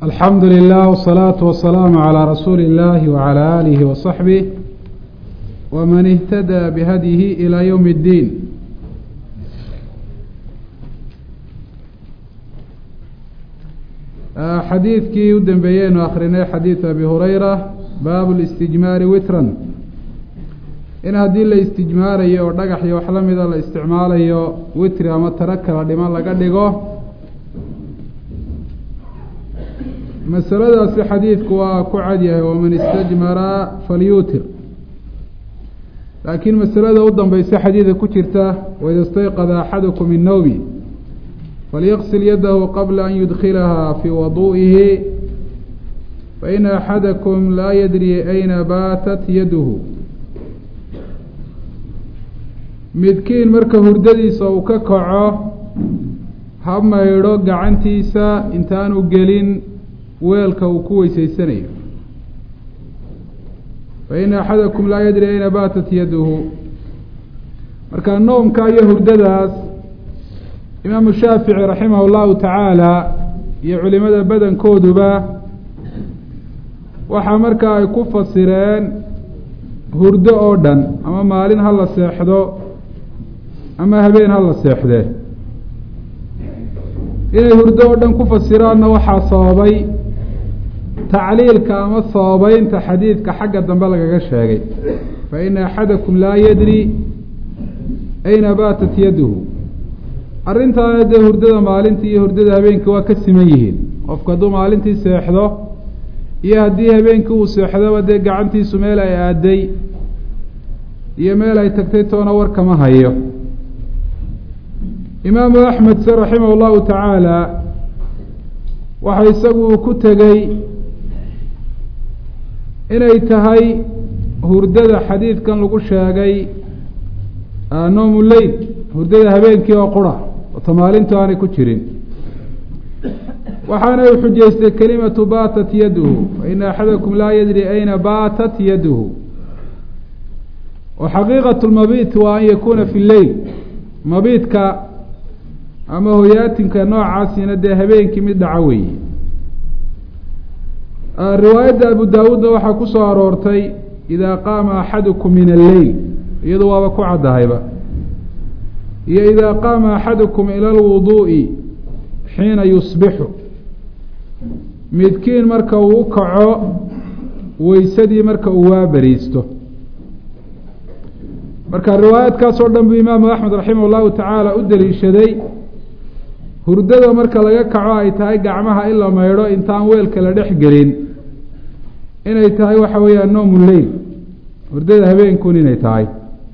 alxamdu lilah wsalaatu wasalaamu calaa rasuuli اllahi wacalaa aalihi wasaxbih waman ihtadaa bihadyihi ilaa ywm اddiin xadiidkii u dambeeyeynu akrinay xadiid abi hurayra baabu listijmaari witran in haddii la istijmaarayo oo dhagax iyo wax la mida la isticmaalayo witri ama taro kala dhiman laga dhigo masaladaasi xadiidku waa ku cadyahay waman istajmara falyuutir laakiin masalada u dambeysa xadiida ku jirta waida istayqada axadukum min nawmi falyaqsil yadahu qabla an yudkilaha fii waduu'ihi faina axadakum laa yadri ayna baatat yaduhu midkiin marka hurdadiisa uu ka kaco ha maydho gacantiisa intaanu gelin weelka uu ku weyseysanayo faina axadakum laa yadri ayna baatat yaduhu marka noomka iyo hurdadaas imaamu shaafici raximah llahu tacaala iyo culimada badankooduba waxaa markaa ay ku fasireen hurdo oo dhan ama maalin ha la seexdo ama habeen ha la seexdee inay hurdo oo dhan ku fasiraanna waxaa sababay tacliilka ama sababeynta xadiidka xagga dambe lagaga sheegay fa ina axadakum laa yadri ayna baatat yaduhu arrintaana dee hurdada maalintii iyo hurdada habeenkii waa ka siman yihiin qofku hadduu maalintii seexdo iyo haddii habeenkii uu seexdoba dee gacantiisu meel ay aaday iyo meel ay tagtay toona war kama hayo imaamu axmed se raximah llahu tacaala waxa isagu ku tegey inay tahay hurdada xadiidkan lagu sheegay noomu leyl hurdada habeenkii oo qura ota maalintu aanay ku jirin waxaana uu xujaystay kelimatu baatat yaduhu faina axadakum laa yadri ayna baatat yaduhu wa xaqiiqat lmabiit waa an yakuuna fi leyl mabiidka ama hoyaatinka noocaasina dee habeenkii mid dhaco weeye riwaayadda abu daawuudna waxaa ku soo aroortay idaa qaama axadukum min alleyl iyadu waaba ku caddahayba iyo idaa qaama axadukum ila alwuduu'i xiina yusbixu midkiin marka uu u kaco weysadii marka uu waaberiisto marka riwaayaadkaas oo dhan buu imaamu axmed raximah llahu tacaala u daliishaday hurdada marka laga kaco ay tahay gacmaha in la maydho intaan weelka la dhex gelin inay tahay waxa weeyaan noomu leyl hurdada habeenkun inay tahay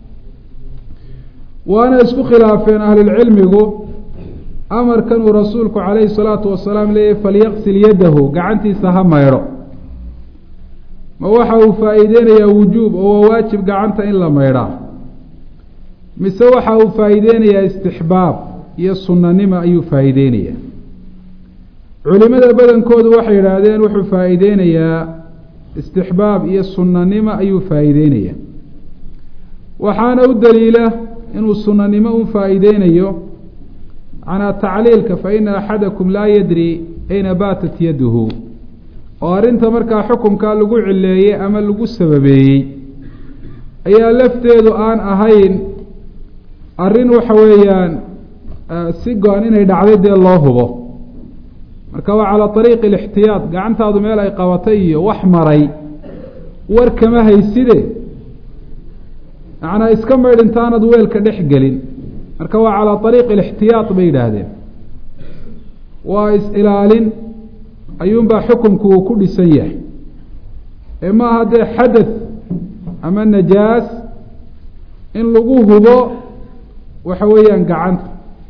waana isku khilaafeen ahlulcilmigu amarkan uu rasuulku calayhi salaatu wasalaam leeyahy falyaqsil yadahu gacantiisa ha maydho ma waxa uu faa-iideynayaa wujuub oo waa waajib gacanta in la maydhaa mise waxa uu faa-iideynayaa istixbaab iyo sunanimo ayuu faa-iideynayaa culimada badankoodu waxay yidhaahdeen wuxuu faa-iideynayaa istixbaab iyo sunanimo ayuu faa-iideynayaa waxaana u daliila inuu sunanimo u faa-iideynayo canaa tacliilka fa ina axadakum laa yadri ayna baatat yaduhu oo arrinta markaa xukunkaa lagu cileeyey ama lagu sababeeyey ayaa lafteedu aan ahayn arrin waxa weeyaan si go-an inay dhacday dee loo hubo marka waa calaa ariiqi alixtiyaad gacantaadu meel ay qabatay iyo wax maray war kama hayside macnaa iska maydh intaanad weelka dhex gelin marka waa calaa ariiqi alixtiyaad bay yidhaahdeen waa is-ilaalin ayuunbaa xukunku uu ku dhisan yahay ee maaha dee xadath ama najaas in lagu hubo waxa weeyaan gacanta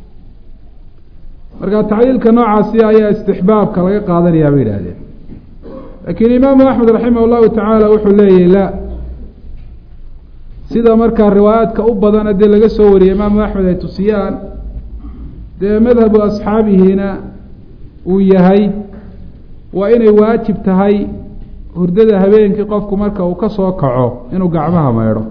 marka tacliilka noocaasi ayaa istixbaabka laga qaadanayaa bay yidhahdeen laakiin imaamu axmed raximah llahu tacaala wuxuu leeyahy la sida markaa riwaayaadka u badana dee laga soo wariyey imaamu axmed ay tusiyaan dee madhabu asxaabihiina uu yahay waa inay waajib tahay hurdada habeenkii qofku marka uu ka soo kaco inuu gacmaha maydho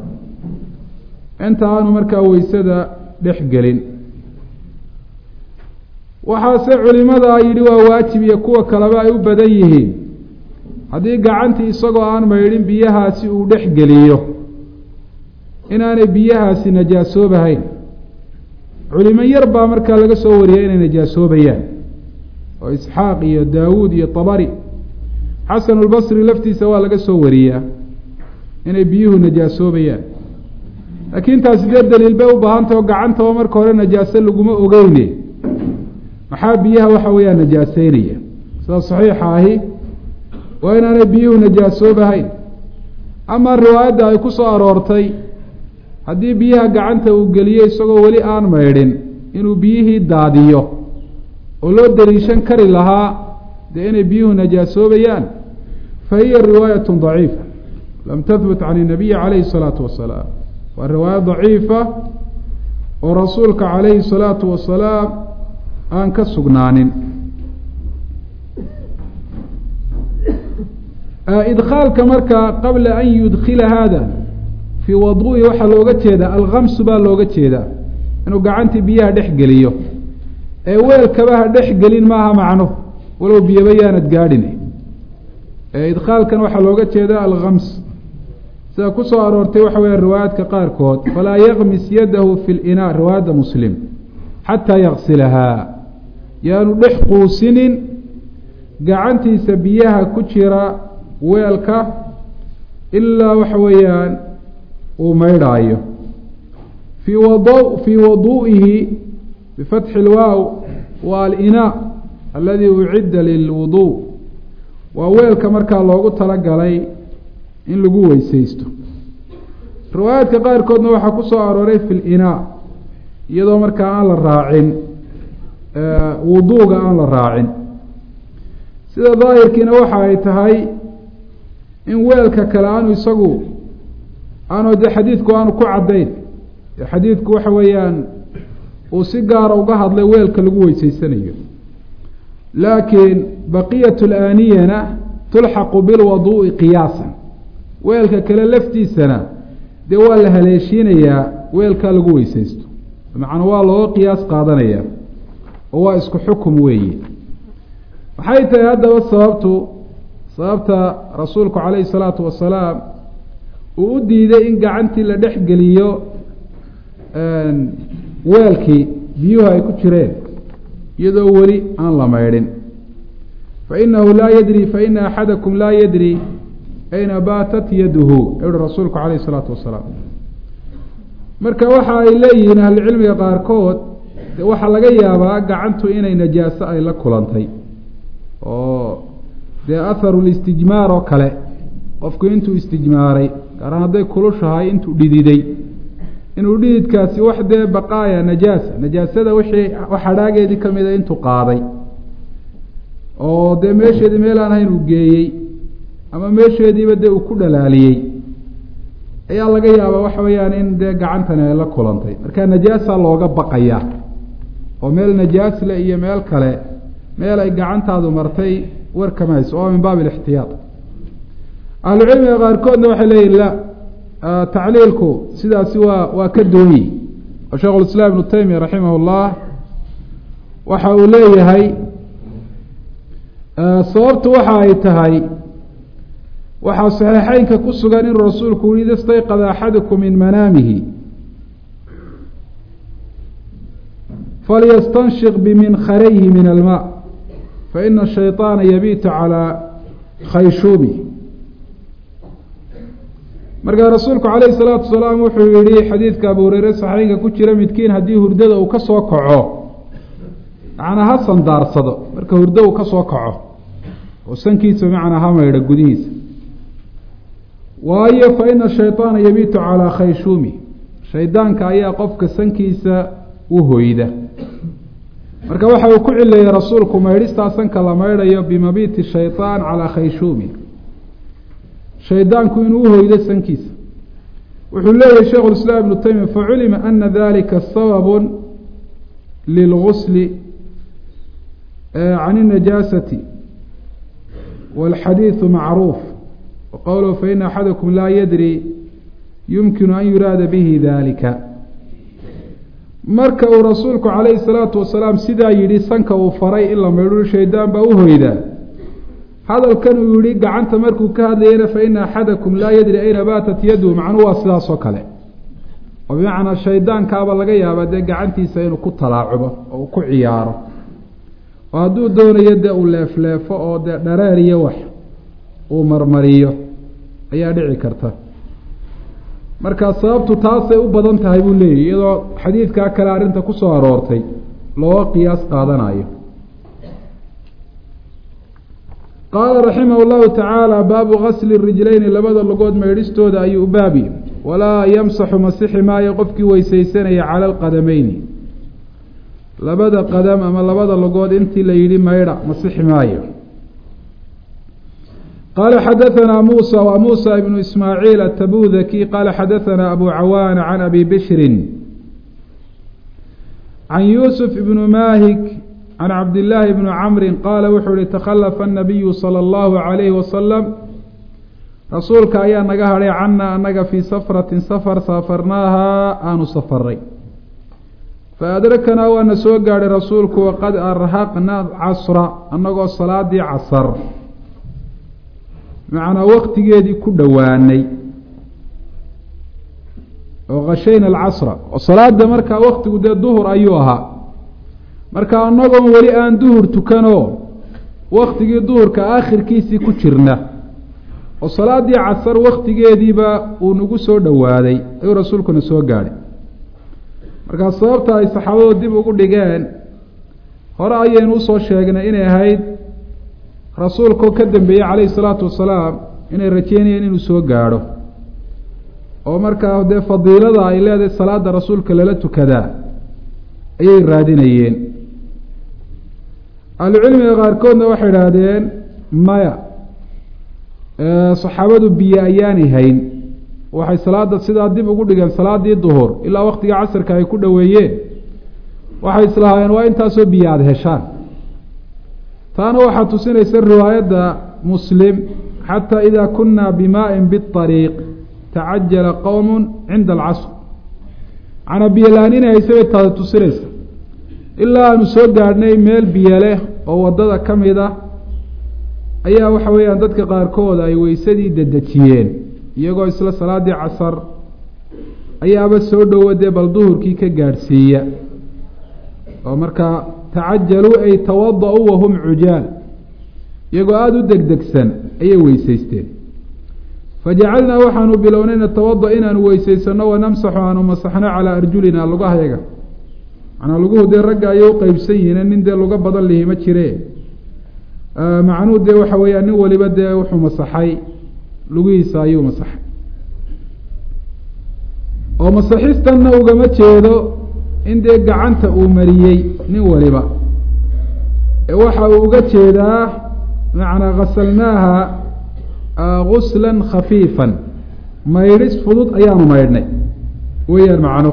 inta aanu markaa weysada dhex gelin waxaase culimada yidhi waa waajib iyo kuwa kaleba ay u badan yihiin haddii gacantii isagoo aan maydhin biyahaasi uu dhex geliyo inaanay biyahaasi najaasoobahayn culimo yar baa markaa laga soo wariyay inay najaasoobayaan oo isxaaq iyo daawuud iyo tabari xasanulbasri laftiisa waa laga soo wariyaa inay biyuhu najaasoobayaan laakiin taasi dee daliil bay u baahantah oo gacantaba marka hore najaaso laguma ogeyne maxaa biyaha waxa weeyaan najaaseynaya sida saxiixa ahi waa inaanay biyuhu najaasoobahayn amaa riwaayadda ay ku soo aroortay haddii biyaha gacanta uu geliyo isagoo weli aan maydhin inuu biyihii daadiyo oo loo daliishan kari lahaa dee inay biyuhu najaasoobayaan fa hiya riwaayatu daciifa lam tahbut can inabiyi calayhi salaatu wasalaam waa riwaayo daciifa oo rasuulka calayhi salaatu wasalaam aan ka sugnaanin idkhaalka markaa qabla an yudkila haada fii waduu'i waxaa looga jeedaa alkamsu baa looga jeedaa inuu gacantii biyaha dhex geliyo ee weelkaba ha dhex gelin maaha macno walow biyaba yaanad gaadhin idkhaalkan waxaa looga jeedaa alkams sida ku soo aroortay waxa weya riwaayaadka qaarkood falaa yakmis yadahu fi linaa riwaayadda muslim xataa yaksilahaa yaanu dhex quusinin gacantiisa biyaha ku jira weelka ilaa waxa weeyaan uu maydhaayo fii wad fii waduu'ihi bifatxi lwaaw waa alinaa aladi ucidda lilwuduu waa weelka markaa loogu talagalay in lagu weysaysto riwaayaadka qaarkoodna waxaa ku soo arooray fi linaa iyadoo markaa aan la raacin wuduuga aan la raacin sida daahirkiina waxa ay tahay in weelka kale aanu isagu aanu de xadiidku aanu ku caddayn xadiidku waxa weeyaan uu si gaara uga hadlay weelka lagu weysaysanayo laakiin baqiyat laaniyana tulxaqu bilwaduu'i qiyaasan weelka kale laftiisana dee waa la haleeshiinayaa weelkaa lagu weysaysto macnaa waa looga qiyaas qaadanaya oo waa isku xukum weeye maxay tahay haddaba sababtu sababta rasuulku calayhi salaatu wasalaam uu u diiday in gacantii la dhex geliyo weelkii biyuhu ay ku jireen iyadoo weli aan la maydhin fainahu laa yadri faina axadakum laa yadri ayna baatat yaduhu uhi rasuulku calayhi salaatu wasalaam marka waxa ay leeyihiin ahlucilmiga qaarkood de waxaa laga yaabaa gacantu inay najaaso ay la kulantay oo dee atharu listijmaar oo kale qofku intuu istijmaaray gaaraan hadday kulushahay intuu dhididay inuu dhididkaasi wax dee baqaaya najaasa najaasada wixii wax hadhaageedii ka mida intuu qaaday oo dee meesheedii meel aan ahayn uu geeyey ama meesheediiba dee uu ku dhalaaliyey ayaa laga yaabaa waxa weeyaan in dee gacantani ay la kulantay marka najaasa looga baqayaa oo meel najaasle iyo meel kale meel ay gacantaadu martay warkamayso oo min baabi alixtiyaad ahlucilmiga qaarkoodna waxay leeyihin la tacliilku sidaasi waa waa ka dooyi oo sheikhu lislaam ibnu taymiya raximah llah waxa uu leeyahay sababtu waxa ay tahay waxaa saxiixeynka ku sugan inuu rasuulku yihi ida stayqada axadukum min manaamihi falyastanshiq biminkarayhi min almaa faina shayطaana yabiitu calaa khayshuubi markaa rasuulku calayhi salaatu wasalaam wuxuu yihi xadiidka abu hureyre saxiixka ku jira midkiin haddii hurdada uu ka soo kaco macnaa ha sandaarsado marka hurdo uu ka soo kaco oo sankiisa macnaa ha maydho gudihiisa waayo fa ina shayطaana yabiitu calaa khayshuumi shaydaanka ayaa qofka sankiisa u hoyda marka waxa uu ku cileeyey rasuulku maydhistaa sanka la maydhayo bimabiiti shayطaan calaa khayshuumi shaydaanku inuu uhoydo sankiisa wuxuu leeyahay sheikhu lislaam ibnu taymiya faculima ana dalika sababu lilgusli can الnajaasati wاlxadiiثu macruuf waqowluhu faina axadakum laa yadri yumkinu an yuraada bihi dalika marka uu rasuulku calayhi salaatu wasalaam sidaa yidhi sanka uu faray in la maydho shaydaan baa u hoydaa hadalkan uu yihi gacanta markuu ka hadlayana fa ina axadakum laa yadri ayna baatat yadu macnuhu waa sidaas oo kale oo bimacnaa shaydaankaaba laga yaabaa dee gacantiisa inuu ku talaacubo oo uu ku ciyaaro oo hadduu doonayo dee uu leefleefo oo dee dhareer iyo wax uu marmariyo ayaa dhici karta marka sababtu taasay u badan tahay buu leeyahy iyadoo xadiidkaa kale arrinta ku soo aroortay looga qiyaas qaadanayo qaala raximah llahu tacaala baabu gasli rijlayni labada lugood maydhistooda ayuu baabi walaa yamsaxu masixi maayo qofkii weysaysanaya cala alqadameyni labada qadam ama labada lugood intii la yidhi maydha masixi maayo qaala xadaanaa muusa wa muusa ibnu ismaaciil atabudaki qaala xadaanaa abu cawaana can abi bishrin can yuusuf ibnu maahik can cabdillaahi bni camrin qaala wuxuu ihi takhalafa annabiyu sala allahu calayhi wasalam rasuulka ayaa naga hadhay cana annaga fii safratin safar saafarnaahaa aanu safaray fa adrakanaa waana soo gaadhay rasuulku waqad arhaqna casra annagoo salaadii casar macnaa waktigeedii ku dhowaanay oo khashayna alcasra oo salaada markaa waktigu dee duhur ayuu ahaa marka annagoon weli aan duhur tukanoo waktigii duhurka aakhirkiisii ku jirna oo salaadii casar waktigeediiba uu nagu soo dhowaaday ayuu rasuulkuna soo gaadhay markaa sababta ay saxaabadu dib ugu dhigeen hore ayaynu usoo sheegnay inay ahayd rasuulkao ka dambeeyey calayhi salaatu wasalaam inay rajeynayeen inuu soo gaadho oo markaa dee fadiilada ay leedahay salaada rasuulka lala tukadaa ayay raadinayeen ahlucilmiga qaarkoodna waxay idhaahdeen maya saxaabadu biyo ayaanay hayn waxay salaada sidaa dib ugu dhigeen salaadii duhur ilaa waktiga casarka ay ku dhoweeyeen waxay islahaayeen waa intaasoo biyo aada heshaan taana waxaa tusinaysa riwaayadda muslim xataa idaa kunna bimaa'in biariiq tacajala qowm cinda alcasr macnaa biyo la-aan inay haysa bay taada tusinaysa ilaa aanu soo gaadhnay meel biyo leh oo waddada ka mid ah ayaa waxa weeyaan dadka qaarkood ay weysadii dedejiyeen iyagoo isla salaadii casar ayaaba soo dhowo dee bal duhurkii ka gaadhsiiya oo markaa tacajaluu ay tawada-uu wahum cujaal iyagoo aada u degdegsan ayay weysaysteen fajacalnaa waxaanu bilownay natawada inaanu weysaysano wanamsaxu aanu masaxno calaa arjulina lugahayaga macnaa luguhu dee ragga ayay u qeybsan yihiin nin dee luga badan lihi ma jire macnuhu dee waxa weeyaan nin waliba dee wuxuu masaxay lugihiisa ayuu masaxay oo masaxistanna ugama jeedo in dee gacanta uu mariyey nin waliba ee waxa uu uga jeedaa macnaa ghasalnaaha gusla khafiifan maydhis fudud ayaanu maydhnay weeyaan macno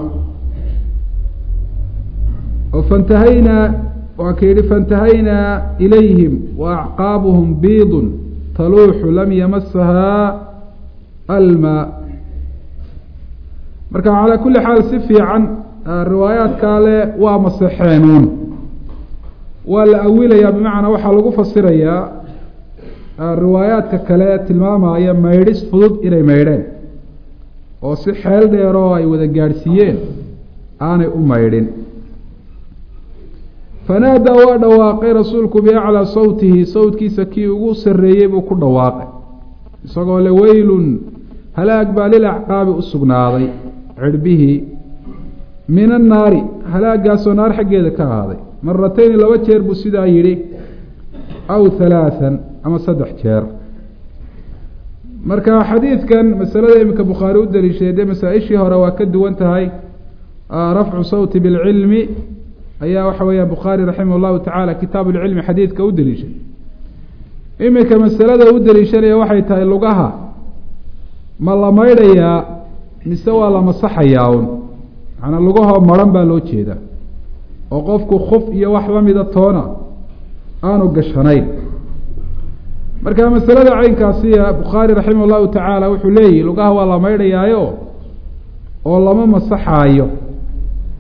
oo fantahaynaa waa ka yidhi faintahaynaa ilayhim wa acqaabuhum biidun taluuxu lam yamasahaa almaa marka calaa kulli xaal si fiican riwaayaadkaa le waa masaxeenuun waa la awilayaa bimacnaa waxaa lagu fasirayaa riwaayaadka kale tilmaamaya maydhis fudud inay maydheen oo si xeel dheer oo ay wada gaadhsiiyeen aanay u maydhin fanaadaa waa dhawaaqay rasuulku biaclaa sawtihi sawtkiisa kii ugu sarreeyey buu ku dhawaaqay isagoo le weylun halaag baa lil acqaabi u sugnaaday cirhbihii min annaari halaagaasoo naar xaggeeda ka ahaaday maratayni laba jeer buu sidaa yidhi aw halaathan ama saddex jeer marka xadiidkan masalada iminka bukhaari u daliishaday dee masaa-ishii hore waa ka duwan tahay rafcu sawti bilcilmi ayaa waxa weeyaan bukhaari raximah llahu tacaala kitaabu lcilmi xadiidka u daliishay iminka masalada u daliishanaya waxay tahay lugaha ma la maydhayaa mise waa la masaxayaa un macnaa lugahoo maran baa loo jeedaa oo qofku khuf iyo wax lamida toona aanu gashanayn marka masalada caynkaasiya bukhaari raximah llahu tacaala wuxuu leeyihi lugaha waa la maydhayaayo oo lama masaxaayo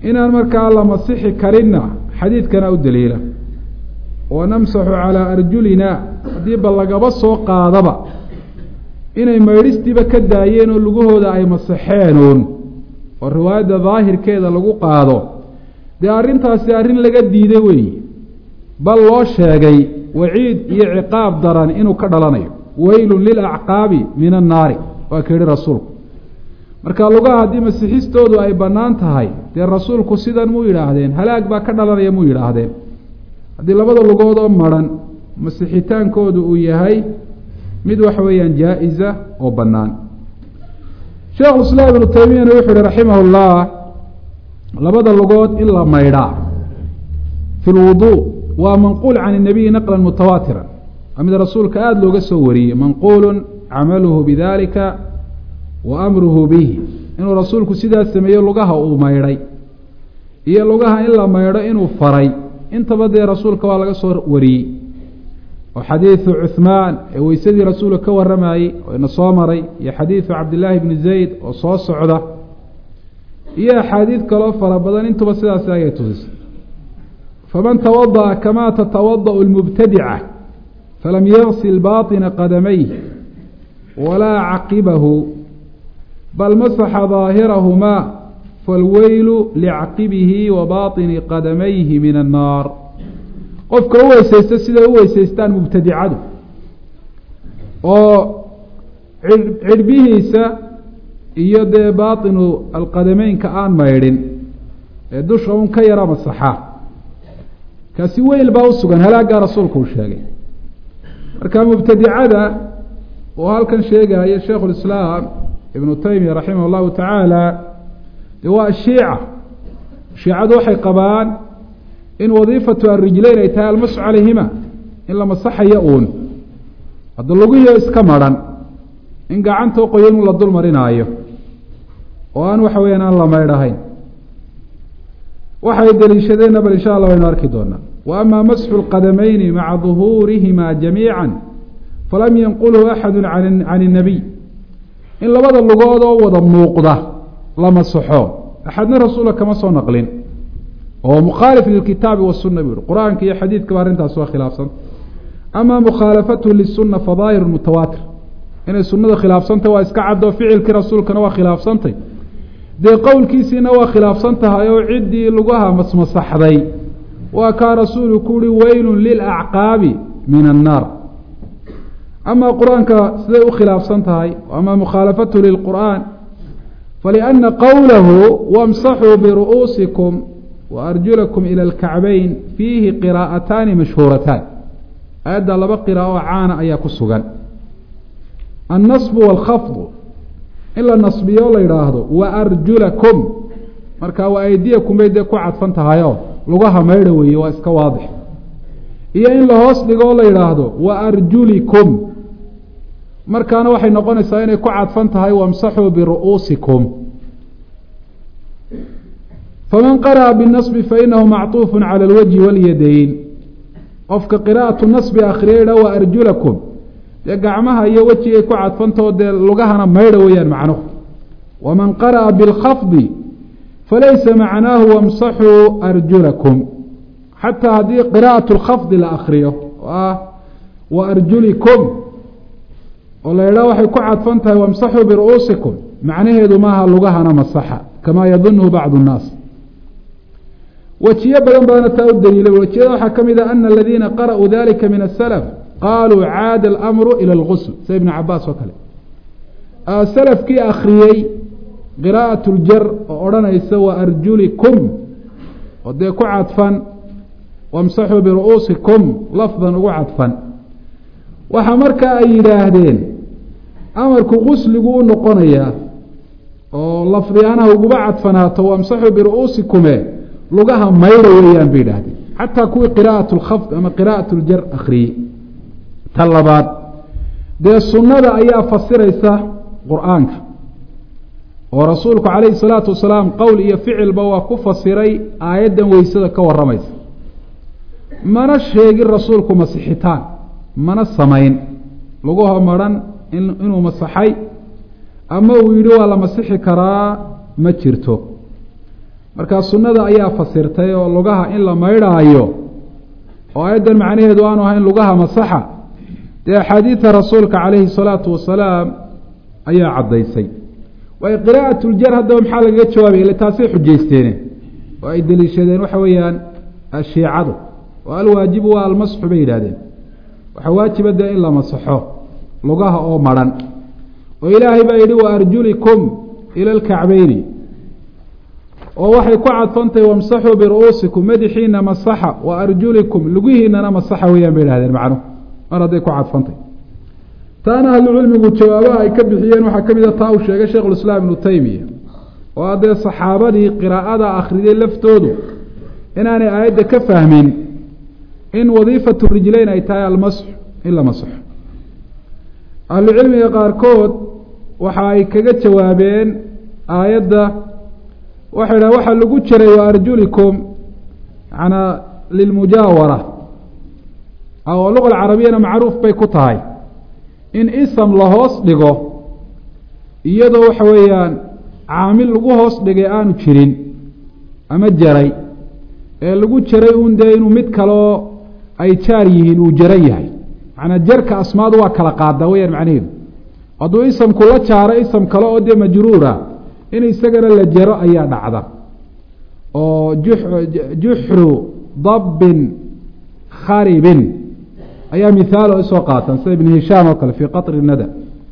inaan markaa la masixi karinna xadiidkana u daliila wa namsaxu calaa arjulina haddii ba lagaba soo qaadaba inay maydhistiiba ka daayeen oo lugahooda ay masaxeenuun oo riwaayadda daahirkeeda lagu qaado dee arrintaasi arrin laga diiday weeye bal loo sheegay waciid iyo ciqaab daran inuu ka dhalanayo weylun lilacqaabi min annaari waa ka yihi rasuulku marka lugaha haddii masixistoodu ay bannaan tahay dee rasuulku sidan muu yidhaahdeen halaag baa ka dhalanaya muu yidhaahdeen haddii labada lugood oo maran masixitaankoodu uu yahay mid waxa weeyaan jaa-isa oo bannaan sheekhu islaam ibnu taymiyana wuxuu yihi raximah llah labada lugood in la maydhaa fi lwuduu waa manquul can inabiyi naqlan mutawaatiran waa mid rasuulka aada looga soo wariyey manquulun camaluhu bidalika wa amruhu bihi inuu rasuulku sidaas sameeyo lugaha uu maydhay iyo lugaha in la maydho inuu faray intaba dee rasuulka waa laga soo wariyey oo xadiidu cuhmaan ee weysadii rasuulka ka waramayey oo ina soo maray iyo xadiidu cabdillaahi bni zayd oo soo socda iyo axaadiid kaloo fara badan intuba sidaasi ayay tusisay faman tawadaأa kama tatawadaأu اlmubtadica falam yagsil baطina qadamayh walaa caqibahu bal masaxa daahirahumaa falweylu licqibihi wa baطini qadamayhi min annaar qofka u weysaysta siday u weysaystaan mubtadicadu oo cidhbihiisa iyo dee baطinu alqadameynka aan maydhin ee dusha un ka yara masaxa kaasi weyl baa usugan halaaggaa rasuulku uu sheegay marka mubtadicada oo halkan sheegaya sheikhu lislaam ibnu taymiya raximah اllahu tacaala de waa shiica shiicadu waxay qabaan in wadiifatu arrijleyn ay tahay almasu calayhima in la masaxayo uun hadda lugihiio iska maran in gacantoo qoyan un la dul marinaayo oo aan waxa weyaan aan la maydhahayn waxay deliishadeenna bal insha allah waynu arki doonaa wa ama masxu lqadamayni maca duhuurihima jamiica falam yanqulhu axadu can الnabiy in labada lugood oo wada muuqda la masaxo axadna rasuula kama soo naqlin oo mukhaalif lilkitaabi wasuna buu yihi qur-aanka iyo xadiidkaba arrintaas waa khilaafsanta ama mukhaalafatu lisuna fadaahir mutawaatir inay sunada khilaafsantay waa iska caddo ficilkii rasuulkana waa khilaafsantay dee qowlkiisiina waa khilaafsan tahay oo ciddii lugaha masmasaxday waa kaa rasuulu ku uhi weylun lilacqaabi min annaar ama qur-aanka siday u khilaafsan tahay ama mukhaalafatu lilqur'aan faliأna qowlahu wamsaxuu biru'uusikum waarjulakum ila alkacbayn fiihi qiraa'ataani mashhuurataan aayadda laba qiraa'o caana ayaa ku sugan annasbu waalkhafdu in la nasbiyo la yidhaahdo waarjulakum marka waa aydiyakum bay dee ku cadfan tahayo lugaha maydha weeye waa iska waadix iyo in la hoos dhigo la yidhaahdo waarjulikum markaana waxay noqonaysaa inay ku cadfan tahay wamsaxuu biru'uusikum faman qara'a binasbi fainahu macطuufu cala alwajhi walyadayn qofka qiraa'atu nasbi akhriya idha wa arjulakum dee gacmaha iyo wejigay ku cadfantao dee lugahana maydha weeyaan macnuhu waman qara'a bilkhafdi falaysa macnaahu wamsaxuu arjulakum xataa haddii qiraa'atu lkhafdi la akriyo oo ah wa arjulikum oo la idhaha waxay ku cadfan tahay wamsaxuu biru'uusikum macnaheedu maaha lugahana masaxa kamaa yadunuhu bacdu nnaas wejiyo badan baana taa u daliilay wejiyada waxaa ka mid ah ana aladiina qara'uu dalika min asalaf qaaluu caada alamru ila algusl sida ibnu cabaas oo kale salafkii akhriyey qiraa'at ljar oo odhanaysa wa arjulikum oo dee ku cadfan wamsaxuu biru'uusikum lafdan ugu cadfan waxaa markaa ay yidhaahdeen amarku qusligu u noqonayaa oo lafdiyaanaha uguba cadfanaato wamsaxuu biru'uusikume lugaha maydha weeyaan bay yidhaahdeen xataa kuwii qiraa'at lkhafd ama qiraa'at ljar akhriyey ta labaad dee sunnada ayaa fasiraysa qur-aanka oo rasuulku calayhi salaatu wasalaam qowl iyo ficilba waa ku fasiray aayaddan weysada ka warramaysa mana sheegin rasuulku masixitaan mana samayn lugaho maran inuu masaxay ama uu yidhi waa la masixi karaa ma jirto markaa sunnada ayaa fasirtay oo lugaha in la maydhaayo oo aayaddan macnaheedu aanu ahayn lugaha masaxa dee axaadiida rasuulka calayhi salaatu wasalaam ayaa caddaysay waayo qiraa'at ljar haddaba maxaa lagaga jawaabaya ile taasay xujaysteene oo ay deliishadeen waxa weeyaan shiicadu oo alwaajibu waa almasxu bay yidhahdeen waxaa waajiba dee in la masaxo lugaha oo madhan oo ilaahay baa yidhi wa arjulikum ila alkacbeyni oo waxay ku cadfantahay wamsaxuu biru'uusikum madaxiina masaxa wa arjulikum lugihiinana masaxa weeyaan bay idhahdeen macnuhu mar hadday ku cadfantahy taana ahlucilmigu jawaabaha ay ka bixiyeen waxaa ka mid a taa uu sheegay sheikhulislaam ibnu taymiya oo haddee saxaabadii qiraa'ada akhriday laftoodu inaanay aayadda ka fahmin in wadiifatu rijleyn ay tahay almasxu in la masaxo ahlucilmiga qaarkood waxa ay kaga jawaabeen aayadda waxay dhaha waxaa lagu jiray wa arjulikum manaa lilmujaawara oo luqa alcarabiyana macruuf bay ku tahay in isam la hoos dhigo iyadoo waxa weeyaan caamil lagu hoos dhigay aanu jirin ama jaray ee lagu jaray un dee inuu mid kaloo ay jaar yihiin uu jaran yahay macnaa jarka asmaadu waa kala qaadaa weyaan macnaheedu hadduu isamku la jaaro isam kale oo dee majruura in isagana la jaro ayaa dhacda oo juxru dabbin kharibin ayaa mithaalo isoo qaatan sida ibn hishaam oo kale fii qatri nada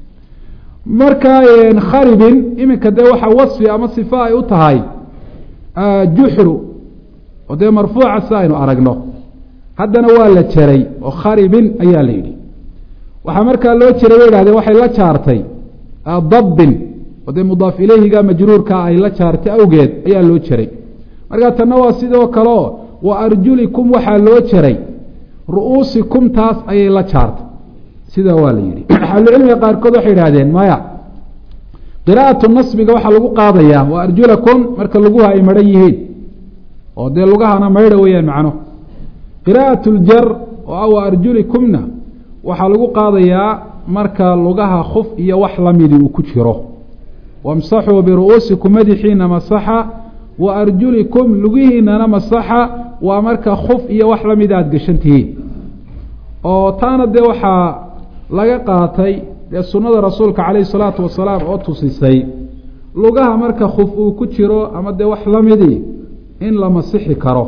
marka kharibin iminka dee waxaa wasfi ama sifa ay u tahay juxru oo dee marfuuca si aynu aragno haddana waa la jaray oo kharibin ayaa la yidhi waxaa markaa loo jiray bay idhahdeen waxay la jaartay dabbin oo dee mudaaf ileyhiga majruurka ay la jaartay awgeed ayaa loo jaray markaa tanna waa sidoo kaleo wa arjulikum waxaa loo jaray ru'uusikum taas ayay la jaartay sidaa waa la yidhi ahlucilmiga qaarkood waxay idhahdeen maya qiraa'atu nasbiga waxaa lagu qaadayaa wa arjulakum marka luguha ay madhan yihiin oo dee lugahana maydha weeyaan macnuhu qiraa'at ljar oo ah wa arjulikumna waxaa lagu qaadayaa marka lugaha khuf iyo wax lamidi uu ku jiro wamsaxuu biru'uusikum madaxiina masaxa wa arjulikum lugihiinana masaxa waa marka khuf iyo wax lamida aada gashan tihiin oo taana dee waxaa laga qaatay dee sunnada rasuulka calayhi salaatu wasalaam oo tusisay lugaha marka khuf uu ku jiro ama dee wax lamidii in la masixi karo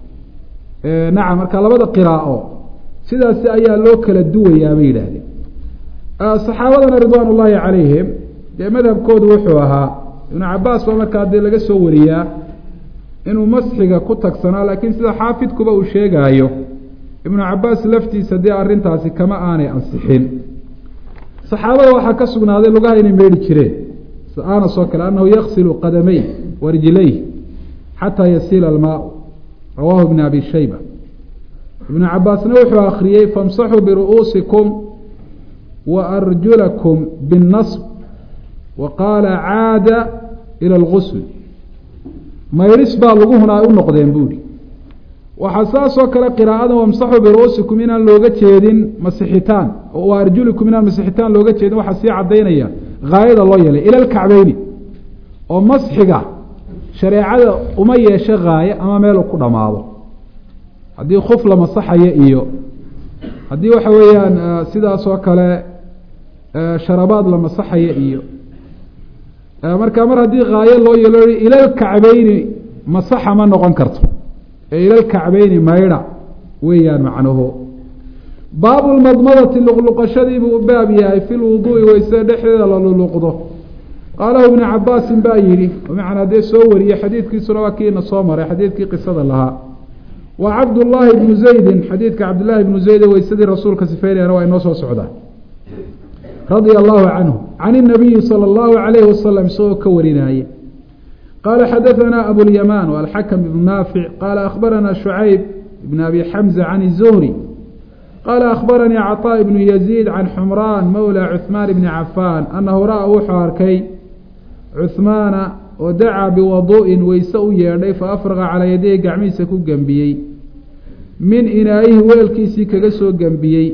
nacam marka labada qiraa'o sidaasi ayaa loo kala duwayaa bay yidhaahdeen saxaabadana ridwaan ullaahi calayhim dee madhabkoodu wuxuu ahaa ibnu cabaas baa markaa dee laga soo wariyaa inuu masxiga ku tagsanaa laakiin sida xaafidkuba uu sheegaayo ibnu cabaas laftiisa dee arrintaasi kama aanay ansixin saxaabada waxaa ka sugnaaday lugaha inay meedhi jireen anas oo kale annahu yaksilu qadamey wa rijlayh xataa yasiila almaau rawaahu ibn abi shayba ibnu cabaasna wuxuu akhriyey famsaxuu biru'uusikum wa arjulakum binnasb wa qaala caada ila algusl maydhis baa luguhuna ay u noqdeen buuhi waxaa saasoo kale qiraa'ada wamsaxuu biru'uusikum inaan looga jeedin masixitaan wa arjulikum inaan masixitaan looga jeedin waxaa sii caddaynaya haayada loo yeelay ila alkacbeyni oo masxiga shareecada uma yeesho haaye ama meel uu ku dhammaado haddii khuf la masaxayo iyo haddii waxa weeyaan sidaas oo kale sharabaad la masaxayo iyo marka mar haddii haayo loo yeelo ilalkacbeyni masaxa ma noqon karto ee ilalkacbeyni maydha weeyaan macnuhu baabu lmadmadati luqluqashadii buu baab yahay fi lwuduui weyse dhexdeeda la luluqdo qaalahu ibnu cabaasin baa yidhi bimacnaa dee soo wariyey xadiidkiisuna waa kiina soo maray xadiidkii qisada lahaa wa cabdullaahi ibnu zaydin xadiidka cabdillaahi ibnu zayde weysadii rasuulka sifeynayana waa inoo soo socdaa radia allahu canhu can inabiyi sala allahu calayhi wasalam isagoo ka warinaaye qaala xadaanaa abulyamaan alxakam ibnu naafic qaala akhbaranaa shucayb ibn abi xamza can izuhri qaala akhbaranii caطaa ibnu yaziid can xumraan mowla cuhmaan ibni cafaan annahu ra-a wuxuu arkay cuhmaana oo dacaa biwaduu'in weyse u yeedhay fa afraqa calaa yadayhi gacmihiisa ku gembiyey min inaayihi weelkiisii kaga soo gembiyey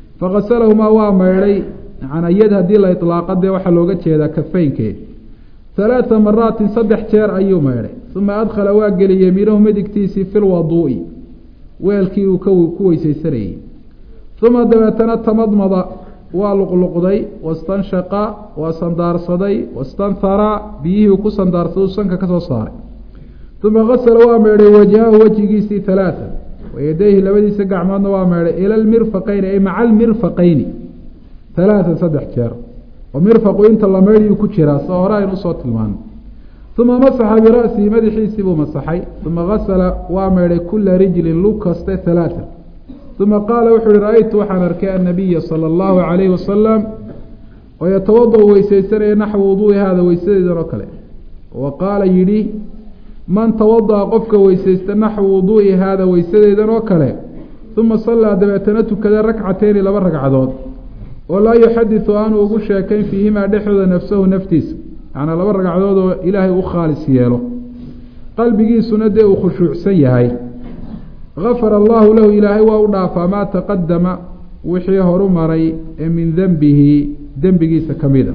faqasalahumaa waa maydhay macnaa yad haddii la iطlaaqa dee waxaa looga jeedaa kafeynke halaata maraatin saddex jeer ayuu maydhay uma adkhala waa geliyey yamiinahu midigtiisii fi lwaduu'i weelkii uu ku weysaysanayey uma dabeetana tamadmada waa luqluqday wastanshaqa waa sandaarsaday wastanhara biyihii uu ku sandaarsaday uu sanka ka soo saaray uma gasala waa meydhay wajhahu wejigiisii halaata wayadayhi labadiisa gacmoodna waa meydhay ila lmirfaqayni ay maca almirfaqayni halaatan saddex jeer oo mirfaqu inta la meydhiyuu ku jiraa soo hore aynu usoo tilmaano uma masaxa bira'sihi madaxiisii buu masaxay uma gasala waa meydhay kula rijlin lug kaste halaatan uma qaala wuxuu uhi ra-aytu waxaan arkay annabiya sala allahu calayhi wasalam oo yatawada-u weysaysanaya naxwu wuduui haada weysadeedan oo kale wa qaala yidhi man tawada-a qofka weysaysta naxwu wuduu'i haada weysadeedan oo kale uma sallaa dabeetana tukada rakcateyni laba ragcadood oo laa yuxadisu aanu ugu sheekayn fiihimaa dhexdooda nafsahu naftiisa macnaa laba ragcadood oo ilaahay u khaalis yeelo qalbigiisuna dee uu khushuucsan yahay gafara allahu lahu ilaahay waa u dhaafaa maa taqadama wixii horu maray ee min denbihi dembigiisa ka mida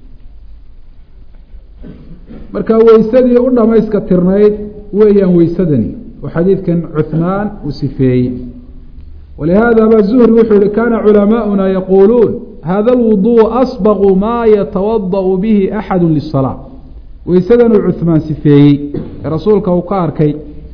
marka weysadii u dhamayska tirnayd weeyaan weysadani oo xadiidkan cuhmaan uu sifeeyey walihaada ba zuhri wuxuu yihi kana culamaa'una yaquuluun hada alwuduu asbaqu maa yatawada'u bihi axadu lisalaa weysadan uu cuhmaan sifeeyey ee rasuulka uu ka arkay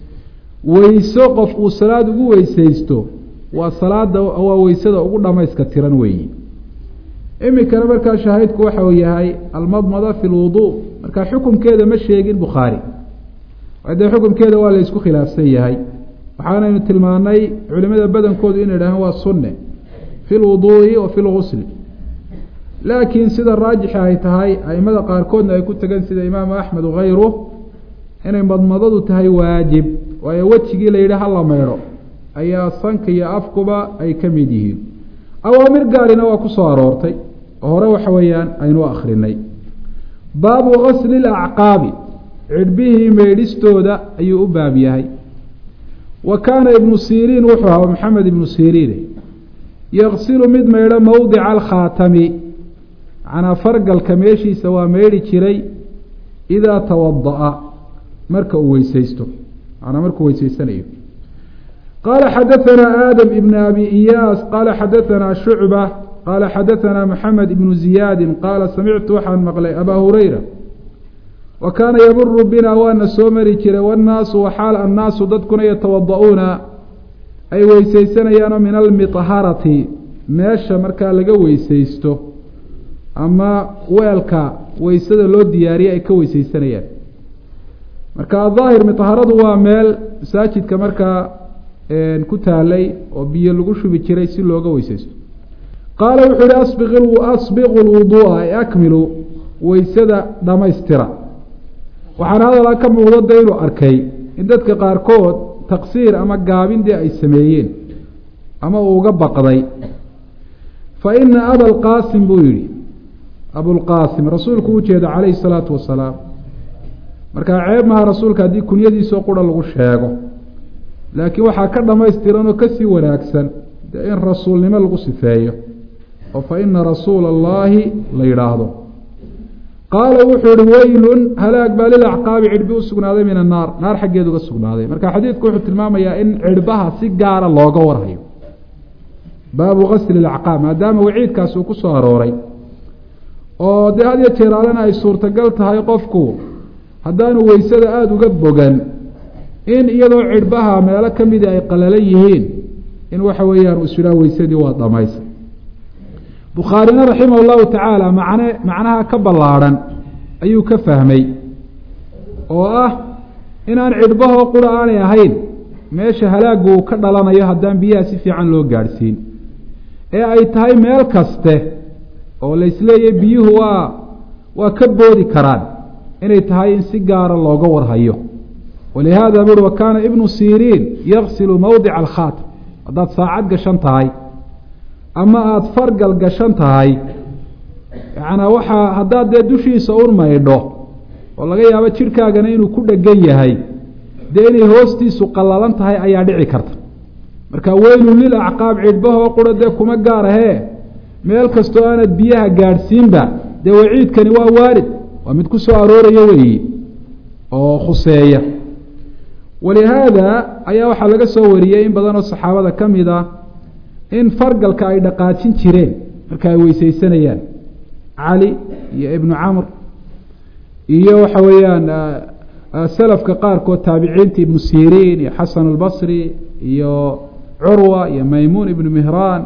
weyso qof uu salaad ugu weysaysto waa salaada waa weysada ugu dhamayska tiran weeyi iminkana markaa shaahidku waxa uu yahay almadmada fi lwuduu marka xukumkeeda ma sheegin bukhaari dee xukumkeeda waa la isku khilaafsan yahay waxaanaynu tilmaanay culimada badankoodu inay dhaaheen waa sunne fi lwuduu'i wa fi lgusli laakiin sida raajixi ay tahay aimada qaarkoodna ay ku tegeen sida imaamu axmed wakayruh inay madmadadu tahay waajib waayo wejigii la yidhi hala maydho ayaa sanka iyo afkuba ay ka mid yihiin awaamir gaarina waa ku soo aroortay oo hore waxa weeyaan aynu akrinay baabu gasli lacqaabi cidhbihii meydhistooda ayuu u baab yahay wa kaana ibnu siriin wuxuu ahaa maxamed ibnu siriin yaqsilu mid maydho mowdica alkhaatami macnaa fargalka meeshiisa waa meydhi jiray idaa tawada'a marka uu weysaysto manaa markuu weysaysanayo qaala xadaanaa aadam ibn abi iyaas qaala xadaanaa shucba qaala xadaanaa maxamed ibnu ziyaadin qaala samictu waxaan maqlay abaa hurayra wa kaana yamuru bina waana soo mari jiray wannaasu waxaal annaasu dadkuna yatawada'uuna ay weysaysanayaanoo min almiطharati meesha markaa laga weysaysto ama weelka weysada loo diyaariye ay ka weysaysanayaan marka ahaahir miطharadu waa meel masaajidka markaa ku taalay oo biyo lagu shubi jiray si looga weysaysto qaala wuxuu yihi asbiqu lwuduu'a ay akmilu weysada dhammaystira waxaana hadalaa ka muuqdo de inuu arkay in dadka qaarkood taqsiir ama gaabin dee ay sameeyeen ama uu uga baqday fa ina abalqaasim buu yihi abulqaasim rasuulku u jeeda calayhi salaatu wasalaam markaa ceeb maha rasuulka haddii kunyadiisoo qura lagu sheego laakiin waxaa ka dhamaystiran oo kasii wanaagsan dee in rasuulnimo lagu sifeeyo oo fa ina rasuula allaahi la yidhaahdo qaala wuxuu ihi weylun halaag baa lilacqaabi cidhbi u sugnaaday min annaar naar xaggeed uga sugnaaday marka xadiidku wuxuu tilmaamayaa in cidhbaha si gaara looga warhayo baabu gasli lacqaab maadaama waciidkaas uu ku soo arooray oo dee had iyo jeeraalena ay suurtagal tahay qofku haddaanu weysada aada uga bogan in iyadoo cidhbaha meelo ka mida ay qalalan yihiin in waxa weeyaan uu isudhaa weysadii waa dhamaysa bukhaarina raximah llahu tacaala macne macnaha ka ballaadhan ayuu ka fahmay oo ah inaan cidhbahoo qura aanay ahayn meesha halaagu uu ka dhalanayo haddaan biyaha si fiican loo gaadhsiin ee ay tahay meel kaste oo la isleeyahy biyuhu waa waa ka boodi karaan inay tahay in si gaara looga warhayo walihaada buri wa kaana ibnu siriin yaqsilu mowdica alkhaatam haddaad saacad gashan tahay ama aada fargal gashan tahay yacnaa waxaa haddaad dee dushiisa un maydho oo laga yaabo jidhkaagana inuu ku dhegan yahay dee inay hoostiisu qallalan tahay ayaa dhici karta marka weylun lil acqaab cidhbahoo qura dee kuma gaar ahee meel kastoo aanad biyaha gaadhsiinba dee waciidkani waa waarid waa mid ku soo arooraya weeyi oo khuseeya walihaada ayaa waxaa laga soo wariyey in badan oo saxaabada ka mid ah in fargalka ay dhaqaajin jireen marka ay weyseysanayaan cali iyo ibnu camr iyo waxa weeyaan salafka qaarkood taabiciinta ibnu siriin iyo xasan albasri iyo curwa iyo maymuun ibnu mihraan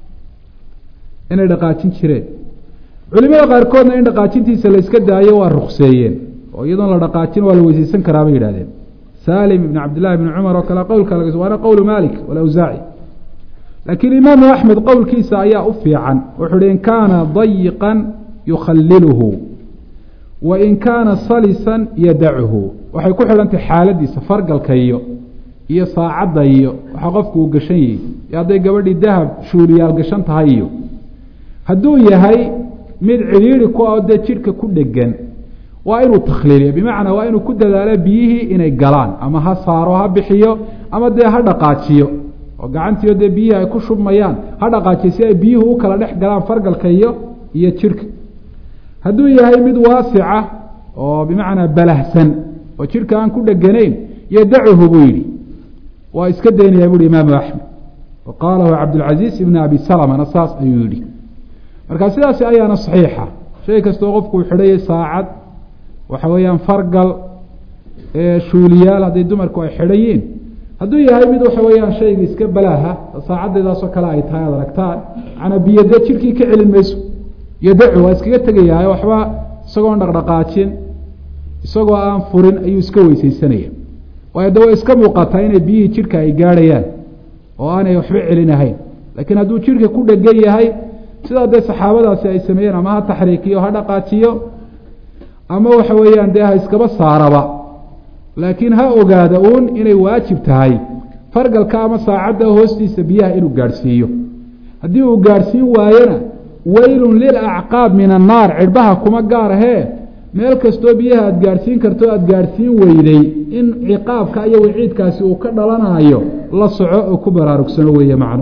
inay dhaqaajin jireen culimada qaarkoodna in dhaqaajintiisa la iska daayo waa rukseeyeen oo iyadoon la dhaqaajin waa la weyseysan karaa bay yidhahdeen salim ibn cabdillahi bni cumar oo kale qowlka laga waana qowlu malik walawsaaci laakiin imaamu axmed qowlkiisa ayaa u fiican wuxuu uhi in kaana dayiqan yukhaliluhu wa in kaana salisan yadachu waxay ku xidhantahy xaaladiisa fargalka iyo iyo saacadda iyo waxaa qofku uu gashan yihi iyo hadday gabadhii dahab shuuliyaal gashan tahay iyo hadduu yahay mid cidhiiri ku ah oo dee jidhka ku dhegan waa inuu takhliiliyo bimacnaa waa inuu ku dadaalo biyihii inay galaan ama ha saaro ha bixiyo ama dee ha dhaqaajiyo oo gacantiio dee biyihii ay ku shubmayaan ha dhaqaajiyo si ay biyuhu u kala dhex galaan fargalka iyo iyo jidhka hadduu yahay mid waasica oo bimacnaa balahsan oo jidhka aan ku dheganayn yadacuhu buu yidhi waa iska daynayaa buuhi imaamu axmed wa qaalahu cabdilcaziiz ibn abi salamana saas ayuu yidhi marka sidaasi ayaana saxiixa shay kastoo qofku uu xidhayay saacad waxa weeyaan fargal shuuliyaal hadday dumarku ay xidhayiin hadduu yahay mid waxa weeyaan shayga iska balaaha saacaddeedaasoo kale ay tahay ad aragtaan manaa biyo dee jidhkii ka celin mayso yadacu waa iskaga tegayahay waxba isagoon dhaqdhaqaajin isagoo aan furin ayuu iska weyseysanaya waayo de way iska muuqataa inay biyihii jidhka ay gaadhayaan oo aanay waxba celinahayn laakiin hadduu jidhka ku dhegan yahay sidaa dee saxaabadaasi ay sameeyeen ama ha taxriikiyo ha dhaqaajiyo ama waxa weeyaan dee ha iskaba saaraba laakiin ha ogaada uun inay waajib tahay fargalka ama saacadda hoostiisa biyaha inuu gaadhsiiyo haddii uu gaadhsiin waayona weylun lilacqaab min annaar cidhbaha kuma gaar ahee meel kastoo biyaha aada gaadhsiin karto aada gaadhsiin weyday in ciqaabka iyo waciidkaasi uu ka dhalanayo la soco oo ku baraarugsano weeye macno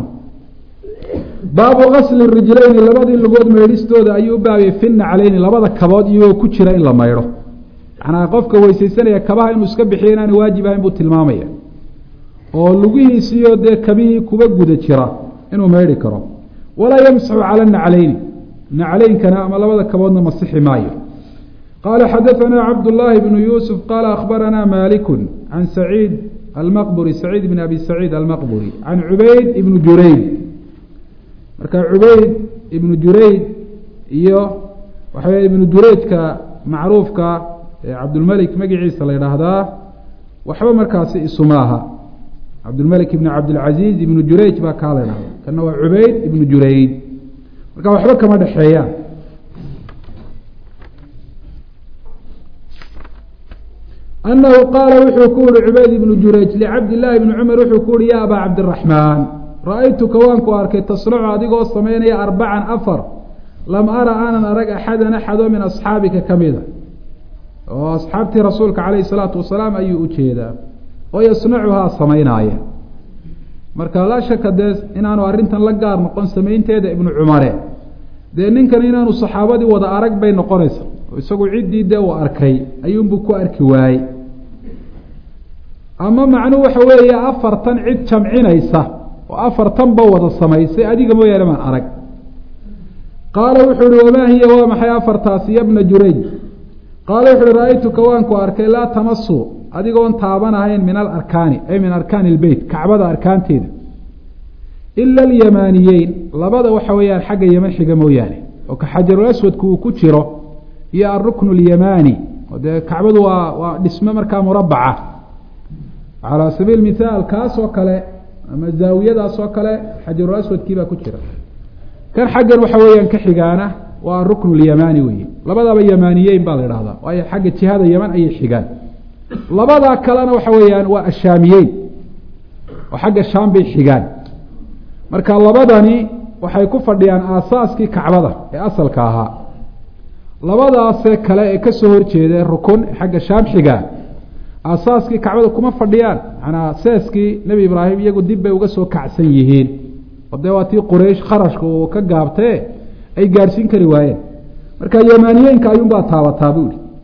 baabu kasli rijlayni labadii lugood maydhistooda ayuu u baabiyey fi naclayni labada kabood iyagoo ku jira in la maydho macnaa qofka weysaysanaya kabaha inuu iska bixiyo inaanu waajib ahayn buu tilmaamaya oo lugihiisiyo dee kabihii kuba guda jira inuu maydhi karo walaa yamsaxu cala naclayni naclaynkana ama labada kaboodna masixi maayo qaala xadaanaa cabdullaahi bnu yuusuf qaala akhbaranaa maaliku can saciid almaqburi saciid bn abi saciid almaqburi can cubayd ibnu jurayd marka cubayd ibnu jurayd iyo waxa wey ibnu jurayjka macruufka ee cabdulmelik magiciisa la yidhaahdaa waxba markaasi isuma aha cabdulmelik ibn cabdilcaziiz ibnu jurayj baa kaa la ydhahda kana waa cubayd ibnu jurayd marka waxba kama dhexeeyaan anahu qaala wuxuu ku yihi cubayd ibnu jurayj licabdillaahi bni cumar wuxuu ku yihi ya abaa cabdiraxmaan ra-aytuka waanku arkay tasnacu adigoo samaynaya arbacan afar lam ara aanan arag axadan axadoo min asxaabika ka mida oo asxaabtii rasuulka calayhi salaatu wasalaam ayuu u jeedaa oo yasnacuhaa samaynaaya marka laa shaka dee inaanu arrintan la gaar noqon samaynteeda ibnu cumare dee ninkan inaanu saxaabadii wada arag bay noqonaysa oo isagu ciddii dee uu arkay ayuunbuu ku arki waayey ama macnuhu waxa weeye afartan cid jamcinaysa oo afartanba wada samaysay adiga mooyaane maan arag qaala wuxuu uhi wamaa hiya waa maxay afartaasi yabna jurayj qaala wuxu uhi ra-aytuka waanku arkay laa tamasu adigoon taabanahayn min alarkaani ay min arkaani ilbeyt kacbada arkaanteeda ila alyamaaniyeyn labada waxa weeyaan xagga yeman xiga mooyaane oo ka xajarul aswadku uu ku jiro iyo alruknu alyamaani oo dee kacbadu waa waa dhisme markaa murabaca calaa sabiil mithaal kaas oo kale ama zaawiyadaas oo kale xajarul aswadkii baa ku jira kan xaggan waxa weeyaan ka xigaana waa aruknu alyamaani weeye labadaba yamaaniyeyn baa la idhahdaa waayo xagga jihada yeman ayay xigaan labadaa kalena waxa weeyaan waa ashaamiyeyn oo xagga shaam bay xigaan marka labadani waxay ku fadhiyaan aasaaskii kacbada ee asalka ahaa labadaase kale ee kasoo horjeeda rukun xagga shaam xigaa aasaaskii kacbada kuma fadhiyaan manaa seeskii nebi ibraahim iyagu dib bay uga soo kacsan yihiin oo dee waa tii quraysh kharashka uu ka gaabtee ay gaadhsiin kari waayeen marka yamaaniyeenka ayuunbaa taabataa buu yihi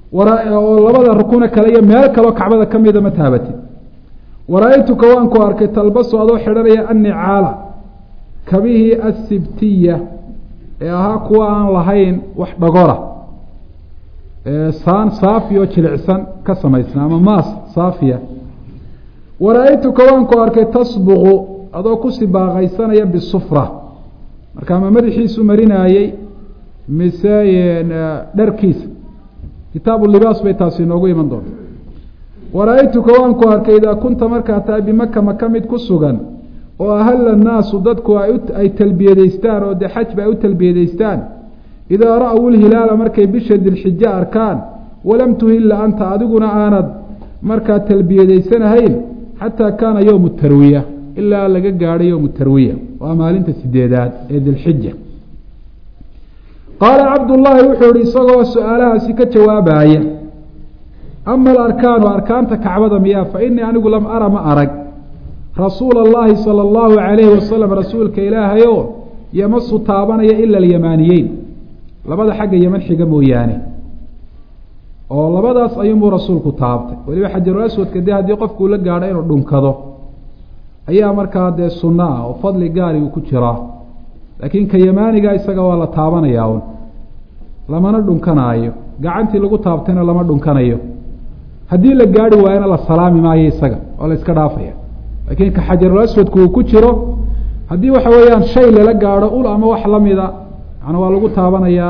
oo labada rukune kale iyo meel kaleo kacbada ka mida ma taabatid wara-aytuka waan ku arkay talbasu adoo xidhanaya annicaala kabihii assibtiya ee ahaa kuwa aan lahayn wax dhagora saan saafi oo jilicsan ka samaysna ama maas saafiya wara-aytuka waan ku arkay tasbuqu adoo ku sibaaqaysanaya bisufra markaa ma madaxiisu marinaayey mise dharkiisa kitaabu libaas bay taasi inoogu iman doonta wara-aytuka waan ku arkay idaa kunta markaa tahay bimaka maka mid ku sugan oo ahalla annaasu dadku ay talbiyadaystaan oo dee xajba ay u talbiyadaystaan idaa ra-w lhilaala markay bisha dilxijo arkaan walam tuhilla anta adiguna aanad markaa talbiyadaysanahayn xataa kaana yowmu tarwiya ilaa laga gaadho yowmu tarwiya waa maalinta sideedaad ee dilxija qaala cabdullaahi wuxuu ihi isagoo su-aalahaasi ka jawaabaya ama alarkaanu arkaanta kacbada miyaa fa inii anigu lam ara ma arag rasuula allahi sala allahu calayhi wasalam rasuulka ilaahayo yamasu taabanaya ila alyamaaniyeyn labada xagga yeman xiga mooyaane oo labadaas ayuunbuu rasuulku taabtay weliba xajarul aswadka dee haddii qofkuu la gaadho inuu dhunkado ayaa markaa dee sunno ah oo fadli gaari uu ku jiraa laakiin ka yamaaniga isaga waa la taabanayaa un lamana dhunkanaayo gacantii lagu taabtayna lama dhunkanayo haddii la gaari waayona la salaami maayo isaga oo la iska dhaafaya laakiin ka xajarul aswadku uu ku jiro haddii waxa weeyaan shay lala gaadho ul ama wax lamida macnaa waa lagu taabanayaa